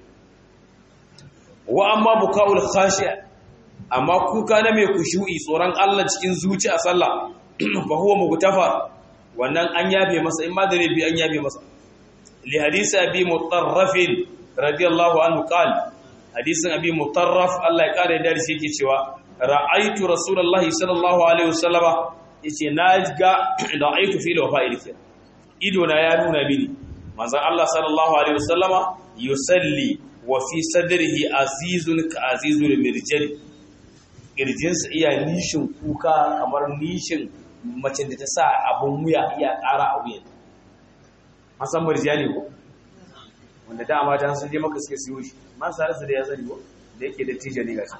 A: wa amma bukaul khashi amma kuka na mai kushu'i tsoron Allah cikin zuci a sallah fa huwa mugtafa wannan an yabe masa in ma da bi an yabe masa li hadisi abi mutarrafin radiyallahu anhu qala hadisin abi mutarraf Allah ya kare da shi yake cewa ra'aitu rasulullahi sallallahu alaihi wasallama yace na ga ra'aitu fi lawfa'il kir ido na ya nuna mini manzon Allah sallallahu alaihi wasallama yusalli wa fi sadrihi azizun ka azizul mirjal kirjinsa iya nishin kuka kamar nishin mace da ta sa abun wuya iya ƙara a wuyan an san mirjali ko wanda da mata sun je maka suke siyo shi man sarasa da ya sani ko da yake da tijani gashi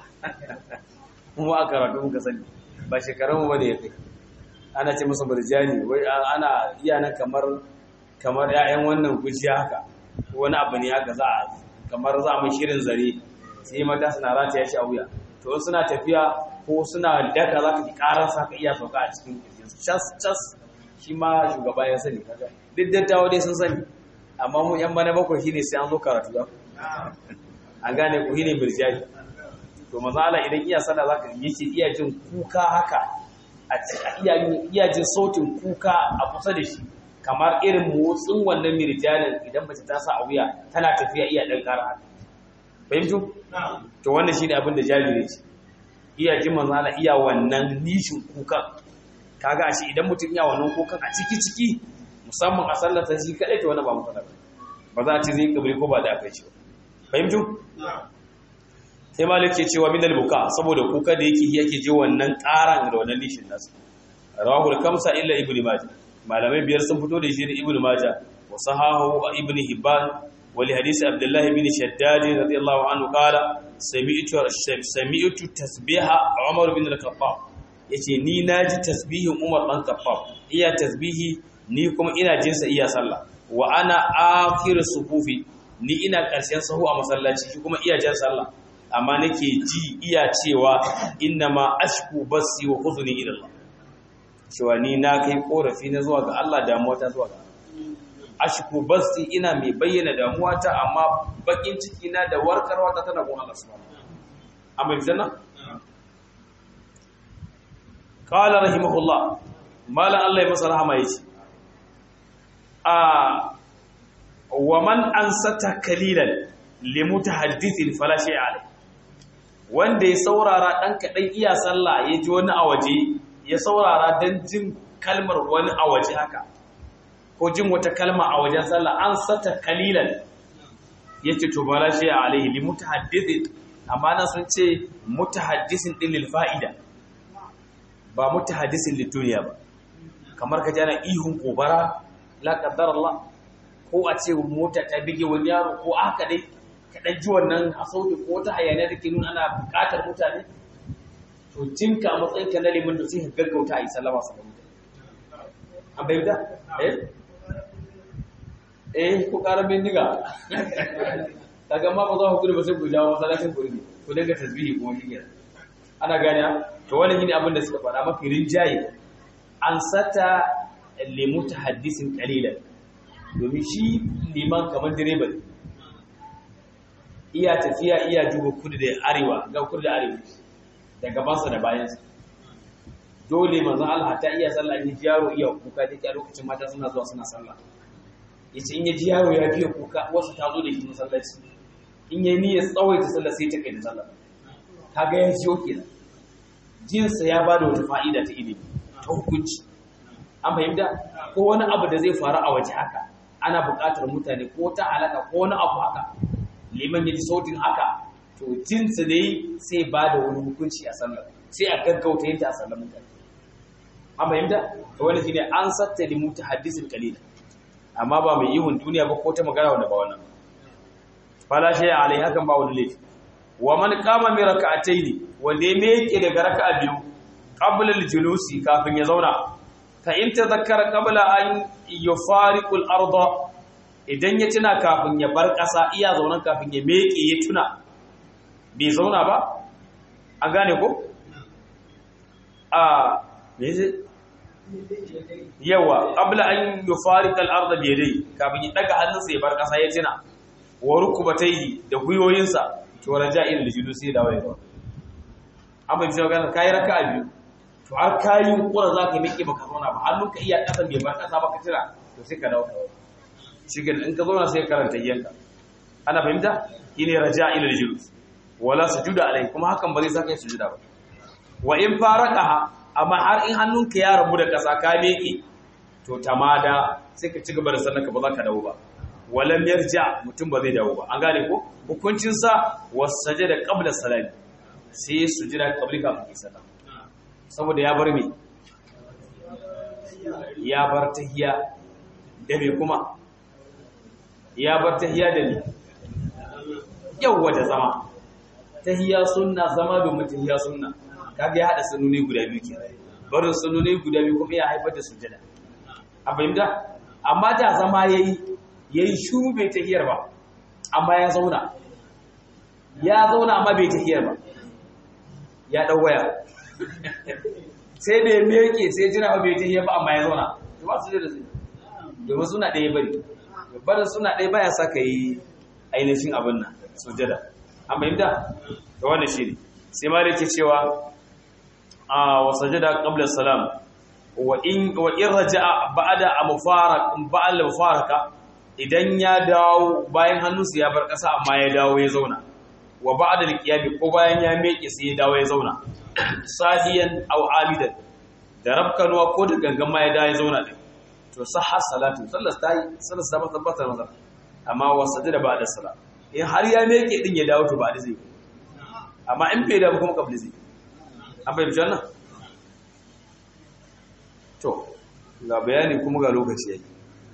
A: mu a karatu muka sani ba shekarun mu bane ya kai ana ce masa burjani wai ana iya nan kamar kamar ƴaƴan wannan gujiya haka wani abu ne haka za a kamar za mu shirin zare sai mata suna rata ya shi a wuya to suna tafiya ko suna daka za ka ji karar sa ka iya sauka a cikin kirjin cas cas shi ma shugaba ya sani kaga duk dattawa dai sun sani amma mu yan bana bakwai shine sai an zo karatu ba an gane ku shine burjani to maza Allah idan iya sana zaka yake iya jin kuka haka a iya iya jin sautin kuka a kusa da shi kamar irin motsin wannan mirjanin idan mace ta sa a wuya tana tafiya iya dan kara haka fahimtu to wannan shine abin da jabiri ce iya jin manzo Allah iya wannan nishin kukan kaga shi idan mutum iya wannan kukan a ciki ciki musamman a sallar shi kadai to wannan ba mu fada ba za a ce zai kabri ko ba da akai shi fahimtu sai malik ke cewa min buka saboda kuka da yake yake je wannan karan da wannan nishin nasu rawahul kamsa illa ibnu majah malamai biyar sun fito da shi da ibnu majah wa sahahu ibnu hibban wa li hadisi abdullah ibn shaddad radiyallahu anhu qala sami'tu sami'tu tasbiha umar ibn al-khattab yace ni naji tasbihin umar dan khattab iya tasbihi ni kuma ina jin sa iya sallah wa ana akhir sufufi ni ina karshen sahu a masallaci shi kuma iya jan sallah amma nake ji iya cewa inna ma ashku basi wa huzni ila Allah cewa ni na kai korafi na zuwa ga Allah damuwa ta zuwa ga ashku basi ina mai bayyana damuwa ta amma bakin ciki na da warkarwa ta tana gun Allah subhanahu amma bizana qala rahimahullah mala Allah ya masa rahama yace a wa man ansata kalilan limutahaddithin fala shay'a alayhi wanda ya saurara ɗan kaɗan iya sallah ya ji wani a waje ya saurara don jin kalmar wani a waje haka ko jin wata kalma a wajen sallah an sata kalilan ya ce to bala shi a alaihi li mutahaddithin amma nan sun ce mutahaddisin din lil fa'ida ba mutahaddisin lid duniya ba kamar ka jana ihun gobara la qaddar Allah ko a ce mota ta bige wani yaro ko haka dai kaɗan ji wannan a sauti ko ta hayaniya da ke nuna ana buƙatar mutane to jinka a matsayin ka na liman da sai ka gaggauta a yi sallama su mutane an bai da eh eh ko ƙarar bindiga ta gama ba za ku gudu ba sai ku jawo masallacin ku ne ku dinga tasbihi ko shi ana gane to wannan shine abin da suka faɗa mafi rinjaye an sata limuta hadisin qalilan domin shi liman kamar direba ne iya tafiya iya duba kudu da arewa ga kudu da arewa da gabansa da bayansa dole manzon Allah ta iya sallah in ji yaro iya kuka da ke lokacin mata suna zuwa suna sallah yace in ya ji yaro ya fiye kuka wasu ta zo da shi masallaci in ya niyyar tsawaita sallah sai ta kai da sallah kaga ya jiyo kenan jinsa ya bada wata fa'ida ta ilimi ta hukunci an fahimta ko wani abu da zai faru a waje haka ana buƙatar mutane ko ta halaka ko wani abu haka liman ya ji sautin haka to jinsa dai sai ba da wani hukunci a sallar sai a gaggauta yadda a sallar mutane an fahimta to wani shine an satta da mutu hadisin kalila amma ba mai ihun duniya ba ko ta magana wanda ba wannan fala shay alai hakan ba wani laifi wa man qama mi rak'ataini wanda ya meke daga raka'a biyu qabla al-julusi kafin ya zauna fa in tadhakkara qabla an yufariqu al-arda idan ya tuna kafin ya bar ƙasa iya zaunan kafin ya meke ya tuna bai zauna ba an gane ko a me yawa qabla an yufariqa al-arda bi yadayhi kafin ya daga hannunsa ya bar ƙasa ya tuna wa rukubatayhi da guyoyinsa to raja'il al-julusi da wai an bai cewa ganin kayi raka'a biyu to har kayi kura za ka miƙe baka zauna ba hannun ka iya ƙasan bai bar ƙasa ba ka tira to sai ka dawo shi ga in ka zauna sai ka karanta yanka ana fahimta shine raja'il al-julus wala sujuda alai kuma hakan ba zai saka yi sujuda ba wa in faraqaha amma har in hannun ka ya rabu da ƙasa ka miƙe to tamada sai ka ci gaba da sannan ka ba za ka dawo ba walam yarja mutum ba zai dawo ba an gane ko hukuncin sa wasajada qabla salati sai su jira kabri kafin yi sallah saboda ya bar me ya bar tahiya da me kuma ya bar tahiya da me yawwa da zama tahiya sunna zama domin tahiya sunna kaga ya hada sununi guda biyu kenan barin sununi guda biyu kuma ya haifar da sujada a fahimta amma da zama yayi yayi shuru bai tahiyar ba amma ya zauna ya zauna amma bai tahiyar ba ya ɗau waya sai da ya meke sai jira ba bai tahiyar ba amma ya zauna to ba su da su domin suna ɗaya bari barin suna ɗaya baya sa ka yi ainihin abin nan sujada an fahimta da wannan shi ne sai ma da ke cewa a wasajada qabla salam wa in wa in raja'a ba'da mufarak ba'al mufaraka idan ya dawo bayan hannunsa ya bar ƙasa amma ya dawo ya zauna wa ba'da al ko bayan ya meke sai ya dawo ya zauna sahiyan aw amidan da rabkanwa ko da gangan ma ya dawo ya zauna din to sahha salatu sallar tayi sallar ta tabbatar masa amma wasajada ba'da salam in har ya meke din ya dawo to ba da zai amma in bai dawo kuma kabli zai an bai bijan to ga bayani kuma ga lokaci yake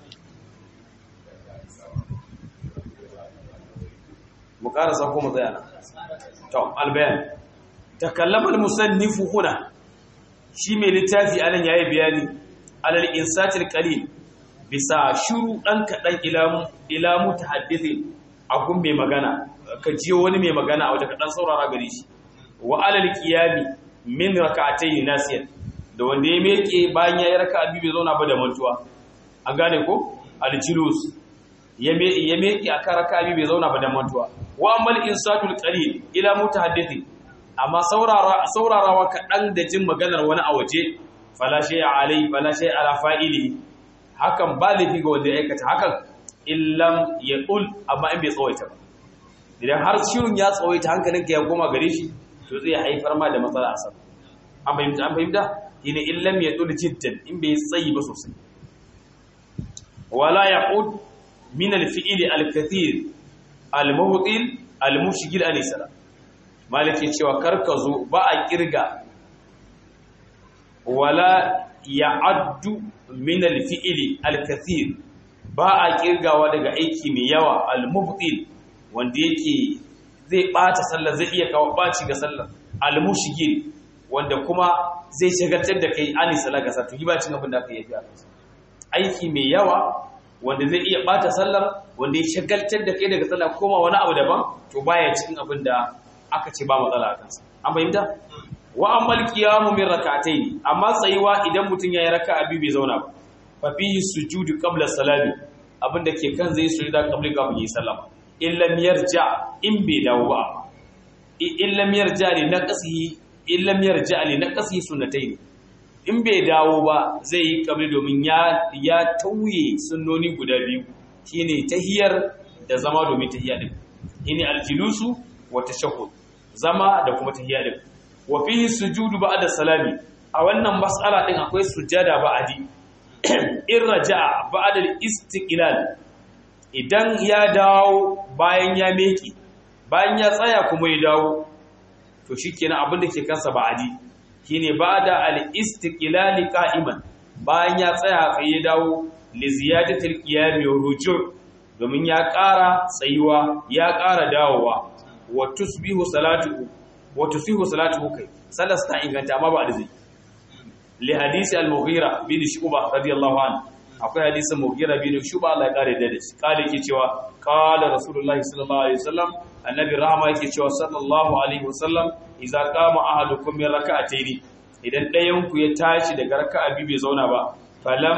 A: mu karasa kuma tsaya nan to albayan takallama almusannifu huna shi mai littafi anan yayi bayani alal insatil qalil bisa shuru dan kadan ilamu ilamu tahaddithin akun mai magana ka jiyo wani mai magana a waje kadan saurara gare shi wa alal qiyami min rak'atayn nasiyan da wanda ya meke bayan yayi raka'a biyu bai zauna ba da mantuwa an gane ko al-julus ya meke akan raka'a biyu bai zauna ba da mantuwa wa amal insatul qalil ila mutahaddithi amma saurara saurarawa kadan da jin maganar wani a waje fala shay alai fala shay ala fa'ili hakan ba lafi ga wanda ya aikata hakan illam yaqul amma in bai tsawaita ba idan har shirin ya tsawaita hankalinka ya koma gare shi to zai haifar ma da matsala a sama an fahimta an fahimta yana illam yaqul jiddan in bai tsayi ba sosai wala yaqud min al-fi'li al-kathir al-mubtil al-mushghil alayhi salam maliki cewa karka zo ba a kirga wala ya'addu min al-fi'li al-kathir ba a kirgawa daga aiki mai yawa al-mubtil wanda yake zai bata sallar zai iya kawo baci ga sallar al-mushghil wanda kuma zai shagaltar da kai ani salaka sa to yi bacin abin da aka yi aiki mai yawa wanda zai iya bata sallar wanda ya shagaltar da kai daga sallah koma wani abu daban to baya cikin abin da aka ce ba matsala a kansa an fahimta wa ammal qiyamu min rak'atayn amma tsayuwa idan mutun yayi raka'a biyu bai zauna ba fa fihi sujudu qabla salami abin da ke kan zai sujuda qabli kafin yi sallama in lam yarja in bai dawo ba in lam yarja li naqsihi in lam yarja li naqsihi sunnatayn in bai dawo ba zai yi qabli domin ya ya tauye sunnoni guda biyu shine tahiyar da zama domin tahiyya din shine aljulusu wa tashahhud zama da kuma tahiyya din wa fihi sujudu ba'da salami a wannan mas'ala din akwai sujada ba'adi in raja'a ba'da al-istiqlal idan ya dawo bayan ya meki bayan ya tsaya kuma ya dawo to shikenan abin da ke kansa ba'adi shine ba'da al-istiqlal qa'iman bayan ya tsaya sai ya dawo li ziyadatil qiyam wa ruju' domin ya ƙara tsayuwa ya ƙara dawowa wa tusbihu salatuhu wa tusihu salatuhu kai sallar ta inganta amma ba da zai li hadisi al-mughira bin shuba radiyallahu anhu akwai hadisin mughira bin shuba Allah ya kare da shi kale yake cewa qala rasulullahi sallallahu alaihi wasallam annabi rahama yake cewa sallallahu alaihi wasallam idza qama ahadukum min rak'atayn idan ɗayan ku ya tashi daga raka'a biyu bai zauna ba falam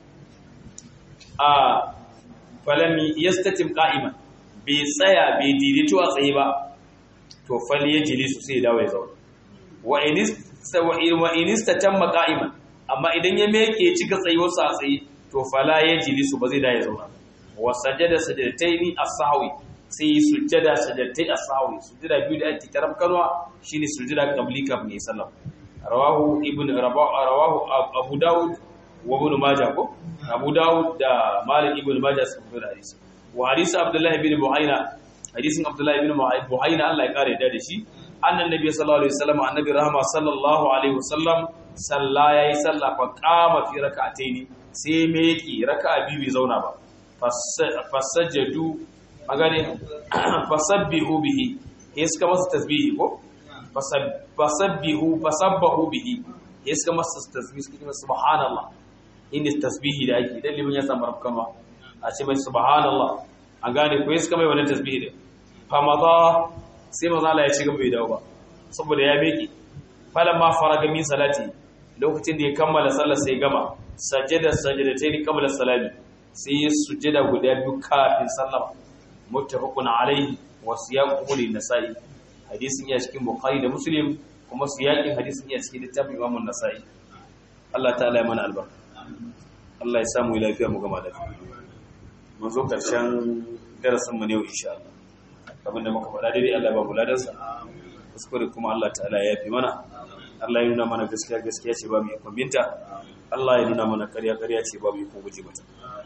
A: a falam yastatim qa'iman bai tsaya bai daidaito a tsaye ba to fal yajlisu sai ya dawo ya zauna wa inis wa inista tamma qa'iman amma idan ya meke ya cika tsayuwarsa a tsaye to fala yajlisu ba zai da ya zauna wa sajada sajadataini as-sahwi sai sujjada sajadatai as-sahwi sujjada biyu da ake tarab kanwa shine sujjada qabli kafin sallam rawahu ibn rawahu abu daud wa ibn majah ko abu daud da malik ibn majah sun fi hadisi wa hadisi abdullah ibn buhaina hadisin abdullah ibn buhaina Allah ya kare da shi annan nabi sallallahu alaihi wasallam annabi rahama sallallahu alaihi wasallam salla yayi salla fa qama fi rak'ataini sai me yake raka'a biyu bai zauna ba fasajadu magane fasabbihu bihi sai suka masa tasbihi ko fasabbihu fasabbahu bihi sai suka masa tasbihi suka ce subhanallah inda tasbihi da ake idan liman ya samu rafkama a ce mai subhanallah an gane ko suka mai wannan tasbihi din famada sai maza Allah ya ci gaba bai dawo ba saboda ya meki falamma faraga min salati lokacin da ya kammala sallar sai gama sajada sajadatayn qabla salami sai ya sujjada guda biyu kafin sallama muttafaqun alaihi wa siyaqu lin nasa'i hadisin ya cikin bukhari da muslim kuma siyaqin hadisin ya cikin littafin imam an-nasa'i Allah ta'ala ya mana albarka Allah ya samu lafiya mu gama lafiya mun zo karshen darasin mu ne insha Allah abinda muka faɗa daidai Allah ba mu ladansa kuskure kuma Allah ta'ala ya yafi mana Allah ya nuna mana gaskiya gaskiya ce ba mu yi kwambinta Allah ya nuna mana ƙarya ƙarya ce ba mu yi ko guje mata